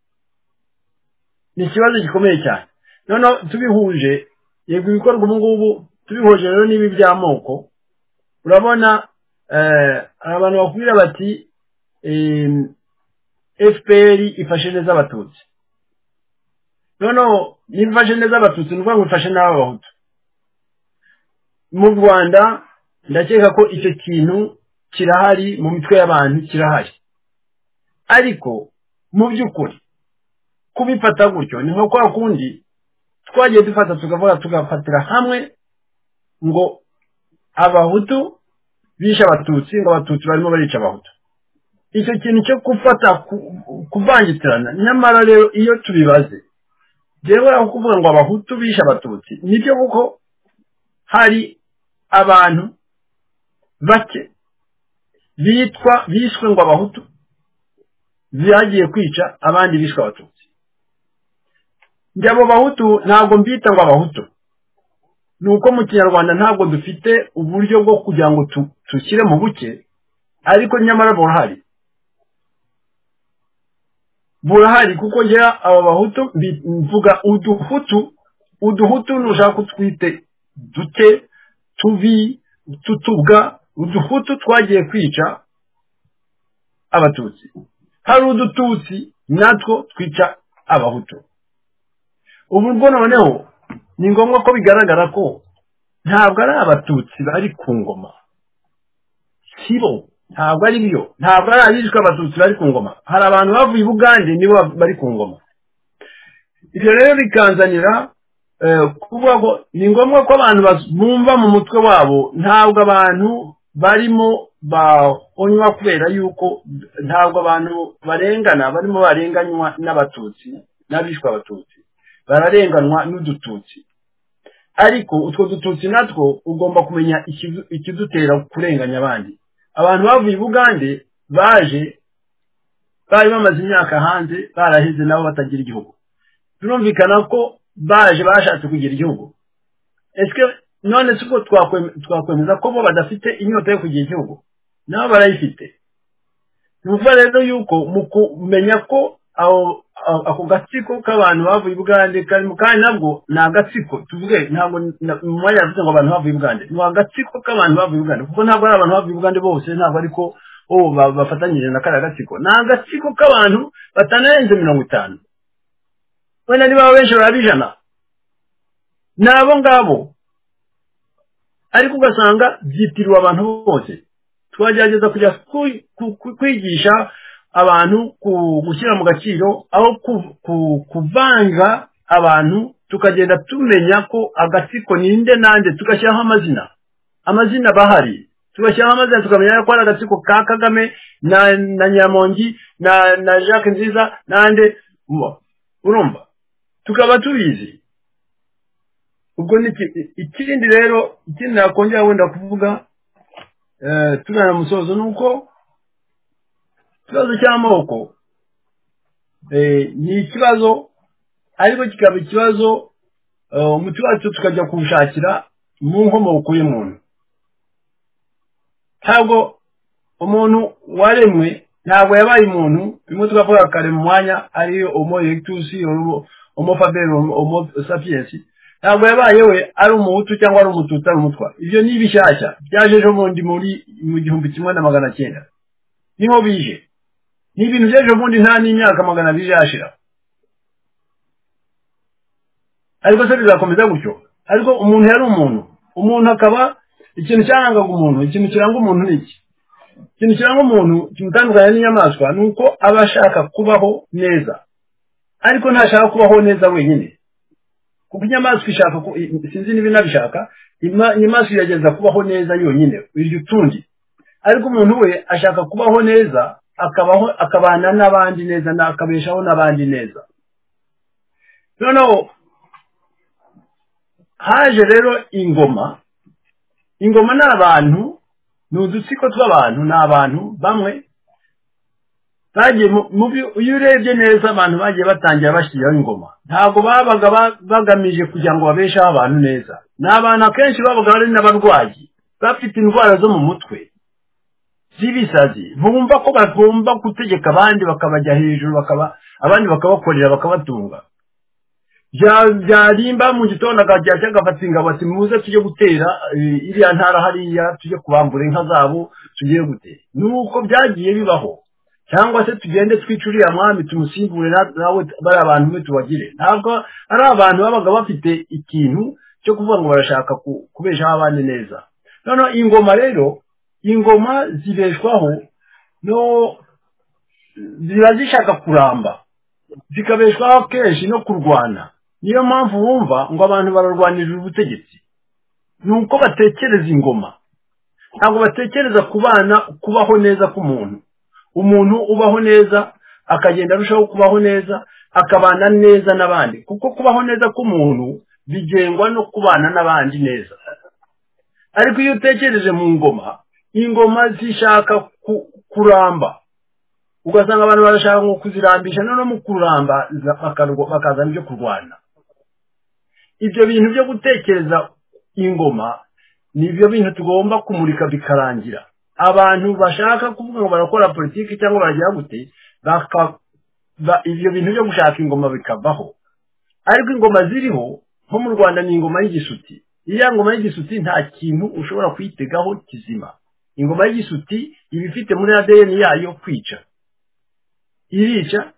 ni ikibazo gikomeye cyane noneho tubihuje yego ibikorwa ubu ngubu tubihuje rero n'ibi by'amoko urabona eh, hari abantu bakubwira bati em, fpr ifashe neza abatutsi noneho niba ifashe neza abatutsi ni ukuvuga ngo ifashe n'abahutu mu rwanda ndakeka ko icyo kintu kirahari mu mitwe y'abantu kirahari ariko mu by'ukuri kubifata gutyo ni nko kwa kundi twagiye dufata tukavuga tugafatira hamwe ngo abahutu bishe abatutsi ngo abatutsi barimo barica abahutu icyo kintu cyo gufata ku- kuvangitirana nyamara rero iyo tubibaze rero aho kuvuga ngo abahutu bishe abatutsi nibyo kuko hari abantu bake bitwa bishwe ngo abahutu bagiye kwica abandi bishwe abatutsi njye abo bahutu ntabwo mbita ngo abahutu ni uko mu kinyarwanda ntabwo dufite uburyo bwo kugira ngo tu- dushyire mu buke ariko nyamara burahari burahari kuko njya aba bahutu mbi- mvuga uduhutu uduhutu nushaka kutwite duke tubi tutubwa uduhutu twagiye kwica abatutsi hari udututsi natwo twica abahutu ubu ubwo noneho ni ngombwa ko bigaragara ko ntabwo ari abatutsi bari ku ngoma sibo ntabwo ari byo ntabwo ari abishwe abatutsi bari ku ngoma hari abantu bavuye i bugande nibo bari ku ngoma ibyo rero bikanzanira eh, kuvuga ko ni ngombwa ko abantu bas- bumva mu mutwe wabo ntabwo abantu barimo bahonywa kubera yuko ntabwo abantu barengana barimo barenganywa n'abatutsi n'abishwe abatutsi bararenganwa n'udututsi ariko utwo dututsi natwo ugomba kumenya ikidu- ikidutera kurenganya abandi abantu bavuye i bugande baje bari bamaze imyaka hanze baraheze nabo batagira igihugu birumvikana ko baje bashatse kugira igihugu ese none si ubwo twakwem- twakwemeza ko bo badafite inyota yo kugira igihugu nabo barayifite ni ukuvuga rero yuko mu kumenya ko abo- abo- ako gatsiko k'abantu bavuye i bugande karimo kandi nabwo ni agatsiko tuvuge ntabwo na- mu mwanya yavuze ngo abantu bavuye i bugande ni agatsiko k'abantu bavuye i bugande kuko ntabwo ari abantu bavuye i bugande bose ntabwo ariko oh, ba- bafatanyije na kariya gatsiko ni agatsiko k'abantu batanarenze mirongo itanu wenda niba benshi baraba ijana ni abo ngabo ariko ugasanga byitiriwe abantu bose twagerageza kujya ku- ku- ku- kwigisha abantu ku- gushyira mu gaciro aho ku- ku- kuvanga abantu tukagenda tumenya ko agatsiko ninde nande tugashyiraho amazina amazina bahari tugashyiraho amazina tukamenya ko ari agatsiko ka kagame na, na nyamongi na, na jacques nziza nande Mu- urumva tukaba tubizi ubwo ni iki- ikindi rero ikindi nakongera wenda kuvuga eh, tugana musozo ni uko ikibazo cy'amoko eh, ni ikibazo ariko kikaba ikibazo eh, umuti wacu tukajya kuwushakira mu nkomoko y'umuntu ntabwo umuntu waremwe ntabwo yabaye umuntu bimwe tukavuga kare mu mwanya ariyo homo erectus homo- homo faber homo sapiens ntabwo yabaye we ari umuhutu cyangwa ari umututsi ari umutwa ibyo ni ibishyashya byaje ejo bundi muri mu gihumbi kimwe na magana cyenda niho bije ni ibintu by'ejo bundi nta n'imyaka magana abiri yashira ariko se bizakomeza gutyo ariko umuntu yari umuntu umuntu akaba ikintu cyarangaga umuntu ikintu kiranga umuntu ni iki ikintu kiranga umuntu kimutandukanya n'inyamaswa ni uko aba ashaka kubaho neza ariko ntashaka kubaho neza wenyine kuko inyamaswa ishaka ku- i- i- sinzi niba inabishaka ima- inyamaswa iragerageza kubaho neza yonyine irya utundi ariko umuntu we ashaka kubaho neza akabaho akabana n'abandi neza na- akabeshaho n'abandi neza noneho haje rero ingoma ingoma ni abantu ni udutsiko tw'abantu ni abantu bamwe bagiye mu- mu byo- iyo urebye neza abantu bagiye batangira bashyiraho ingoma ntabwo babaga ba- bagamije kugira ngo babesheho abantu neza ni abantu akenshi babaga ari n'abarwayi bafite indwara zo mu mutwe z'ibisazi bumva ko bagomba gutegeka abandi bakabajya hejuru bakaba abandi bakabakorera bakabatunga Bya- byarimba mu gitondo akajya ajya agafata ingabo ati muze tujye gutera eh, iriya ntara hariya tujye kubambura inka zabo tugiye gutera nuko byagiye bibaho cyangwa se tugende twice uriya mwami tumusimbure na- nawe bari abantu mwe tubagire ntabwo ari abantu babaga bafite ikintu cyo kuvuga ngo barashaka ku- kubeshaho abandi neza noneho ingoma rero ingoma zibeshwaho no ziba zishaka kuramba zikabeshwaho kenshi no kurwana niyo mpamvu wumva ngo abantu bararwanirira ubutegetsi ni uko batekereza ingoma ntabwo batekereza kubana kubaho neza k'umuntu umuntu ubaho neza akagenda arushaho kubaho neza akabana neza n'abandi kuko kubaho neza k'umuntu bigengwa no kubana n'abandi neza ariko iyo utekereje mu ngoma ingoma zishaka ku- kuramba ugasanga abantu barashaka ngo kuzirambisha noneho mu kuramba za- bakarwa- bakazana ibyo kurwana ibyo bintu byo gutekereza ingoma ni ibyo bintu tugomba kumurika bikarangira abantu bashaka kuvuga ngo barakora politiki cyangwa baragira gute baka- ba- ibyo bintu byo gushaka ingoma bikavaho ariko ingoma ziriho nko mu rwanda ni ingoma y'igisuti iriya ngoma y'igisuti nta kintu ushobora kuyitegaho kizima ingoma y'igisuti iba ifite muri adeni yayo kwica irica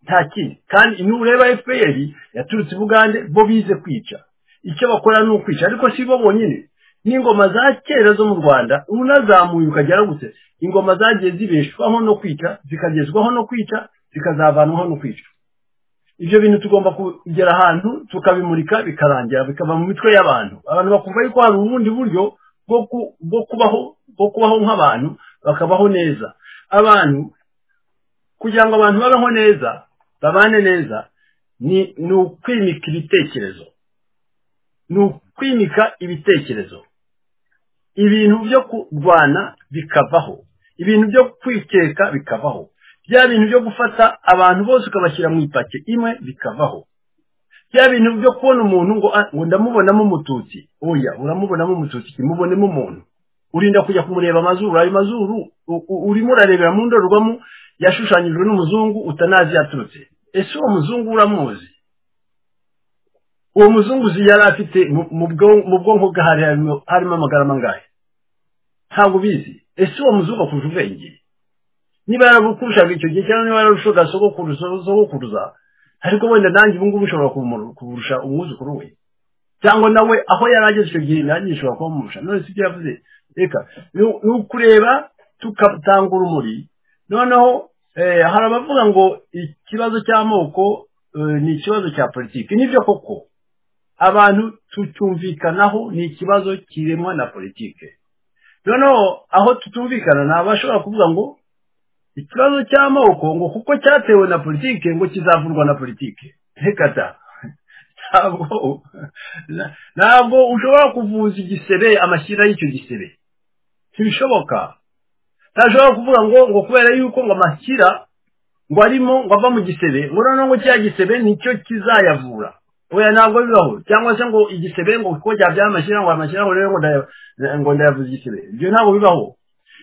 nta kindi kandi nureba fpr yaturutse i bugande bo bize kwica icyo bakora ni ukwica ariko si bo bonyine n'ingoma za kera zo mu rwanda unazamuye ukagera gute ingoma zagiye zibeshwaho no kwica zikagezwaho no kwica zikazavanwaho no kwica ibyo bintu tugomba kugera ahantu tukabimurika bikarangira bikava mu mitwe y'abantu abantu bakumva yuko hari ubundi buryo bwo ku- bwo kubaho bwo kubaho nk'abantu bakabaho neza abantu kugira ngo abantu babeho neza babane neza ni ni ukwimika ibitekerezo ni ukwimika ibitekerezo ibintu byo kurwana bikavaho ibintu byo kwikeka bikavaho bya bintu byo gufata abantu bose ukabashyira mu ipaki imwe bikavaho bya bintu byo kubona umuntu ngo "Ah, ngo ndamubonamo umututsi oya uramubonamo umututsi kimubonemo umuntu urinda kujya kumureba amazuru ayo mazuru u- u- urimo urarebera mu ndorerwamo yashushanyijwe n'umuzungu utanazi yaturutse ese uwo muzungu uramuzi uwo muzungu uzi yari afite mu- mu bwo- mu bwonko bwe hari harimo- harimo amagarama angahe ntabwo ubizi ese uwo muzungu akurusha ubwenge niba yaragukurushaga icyo gihe cyangwa niba yararushaga sogokuruza sogokuruza ariko wenda nanjye ubu ngubu ushobora kumu- kurusha umwuzukuru we cyangwa nawe aho yari ageze icyo gihe nanjye nshobora kumurusha none si ibyo yavuze reka ni- ni ukureba tugatanga urumuri noneho eh, hari abavuga ngo ikibazo cy'amoko eh, ni ikibazo cya politiki nibyo koko abantu tucyumvikanaho ni ikibazo kiremwa na politiki noneho aho tutumvikana ni abashobora kuvuga ngo ikibazo cy'amoko ngo kuko cyatewe na politiki ngo kizavurwa na politiki reka da ntabwo na- ntabwo ushobora kuvuza igisebe amashyira y'icyo gisebe ntibishoboka ntashobora kuvuga ngo ngo kubera yuko ngo amashyira ngo arimo ngo ava mu gisebe ngo noneho ngo kiriya gisebe nicyo kizayavura oya ntabwo bibaho cyangwa se ngo igisebe ngo kuko byabyaye amashyira ngo amashyira ngo rero ngo ndaya- ngo ndayavuza igisebe ibyo ntabwo bibaho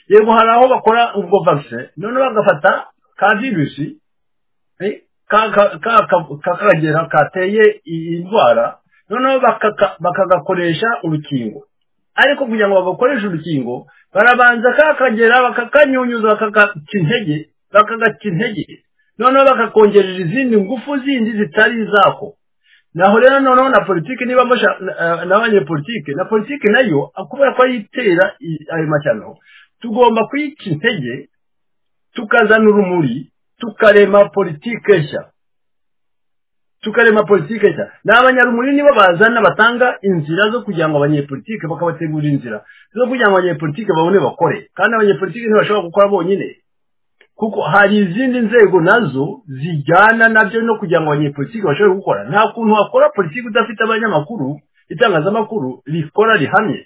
yego hari aho bakora ubwo vaccine noneho bagafata ka virusi Eh, ka- ka- ka- ka- kakagera kateye iyi ndwara noneho bakaka- bakagakoresha urukingo ariko kugira ngo bagakoreshe urukingo barabanza kakagera bakakanyunyuza bakagaca intege bakagaca intege noneho bakakongerera izindi ngufu zindi zitari izako naho rero noneho na politiki niba musha na- na abanyepolitiki na politiki nayo kubera ko ayitera i- ayo mashyano tugomba kuyica intege tukazana urumuri tukarema politike nshya tukarema politike nshya ni abanyarumuri nibo bazana batanga inzira zo kugira ngo abanyepolitike bakabategurira inzira zo kugira ngo abanyepolitike babone bakore kandi abanyepolitike ntibashobora gukora bonyine kuko hari izindi nzego nazo zijyana nabyo no kugira ngo abanyepolitike bashobore gukora nta kuntu wakora politiki udafite abanyamakuru itangazamakuru rikora rihamye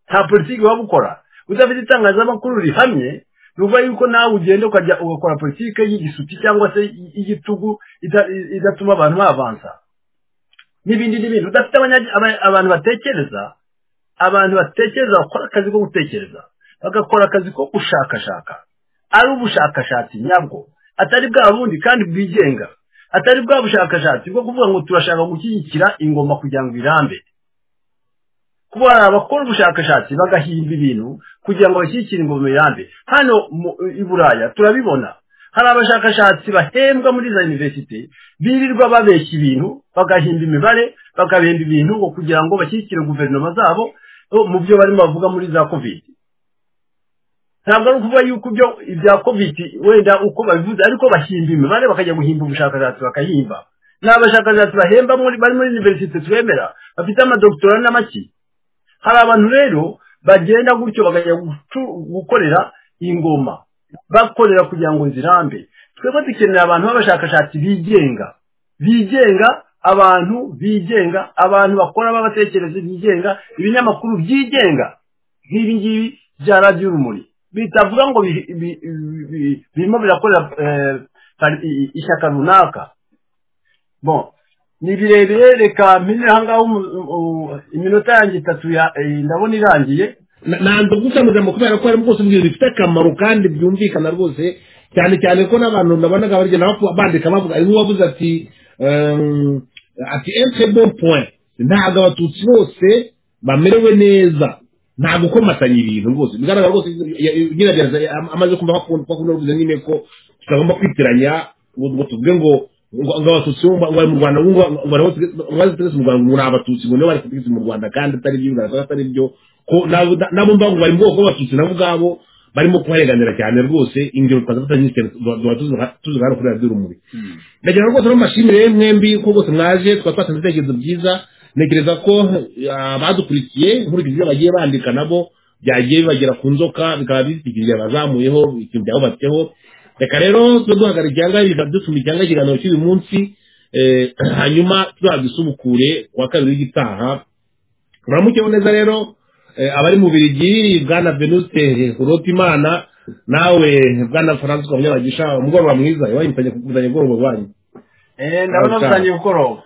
nta politiki waba ukora udafite itangazamakuru rihamye bivuga yuko nawe ugenda ukajya ugakora politiki y'igisuki cyangwa se y'igitugu ida- idatuma abantu bavanza n'ibindi n'ibindi udafite abanya- aba- abantu batekereza abantu batekereza bakora akazi ko gutekereza bagakora akazi ko gushakashaka ari ubushakashatsi nyabwo atari bwa bundi kandi bwigenga atari bwa bushakashatsi bwo kuvuga ngo turashaka gushyigikira ingoma kugira ngo irambe kuba hari abakora ubushakashatsi bagahimba ibintu kugira ngo bashyigikire ingoma irambe hano mu- i buraya turabibona hari abashakashatsi bahembwa muri za universite birirwa babeshya ibintu bagahimba imibare bagahimba ibintu ngo kugira ngo bashyigikire guverinoma zabo o, mu byo barimo bavuga muri za covid ntabwo ari ukuvuga yuko ibyo ibya covid wenda uko babivuze ariko bahimba imibare bakajya guhimba ubushakashatsi bakahimba ni abashakashatsi bahemba muri bari muri universite twemera bafite amadogitora n'amaki hari abantu rero bagenda gutyo bakajya gucu- gukorera ingoma bakorera kugira ngo zirambe twebwe dukenera abantu b'abashakashatsi bigenga bigenga abantu bigenga abantu bakora b'abatekerezi bigenga ibinyamakuru byigenga nk'ibi ngibi bya radiyo urumuri bitavuga ngo bi- bi- bi- birimo birakorera eh, pari- i- ishyaka runaka bon ni birebire reka mpine ahangaha umu- u- iminota yanjye itatu ya- eh, ndabona irangiye ntabwo gusangira mu kubera ko harimo rwose ibintu bifite akamaro kandi byumvikana rwose cyane cyane ko n'abantu nabonaga bagenda bapfa- bandika bavuga hari nk'uwavuze ati ehm, ati entre bon point ntabwo abatutsi bose bamerewe neza nta gukomatanya ibintu rwose bigaragara rwose ya- ya- nyiragereza ya- amaze kumva ko akunda ruvuze nyine ko tutagomba kwitiranya ngo ngo tuvuge ngo ngo ngo abatutsi bo ngo bari mu rwanda ngo ngo nabo tugeze- ngo baze tugeze mu rwanda ngo ni abatutsi ngo nibo bari kutugeza mu rwanda kandi atari byo bigaragara ko atari byo ko nabo nabo mbangu bari mu bwoko bw'abatutsi nabo ubwabo barimo kubarenganira cyane rwose ingero twazafata nyinshi cyane tuba tuzi nka- tuzi nka hano kuri radiyo urumuri ndagira rwose no mbashimire mwembi ko rwose mwaje tukaba twatanze ibitekerezo byiza ntekereza ko abadukurikiye nkurikije ibyo bagiye bandika nabo byagiye bibagera ku nzoka bikaba bitwikiriye abazamuyeho ikintu byahubatseho reka rero tube duhagarara icyanga dusuma icyanga ikiganiro cy'uyu munsi eh, hanyuma tuzabisubukure ku wa kabiri w'igitaha uramukeho neza rero eh, abari mu birigi bwana venuste urotimana nawe bwana francois munyabagisha umugoroba mwiza iwanyu mfanye kuguzanya ubworoba bwanyu Eh, ndabona Aho cyane. butangiye gukoroba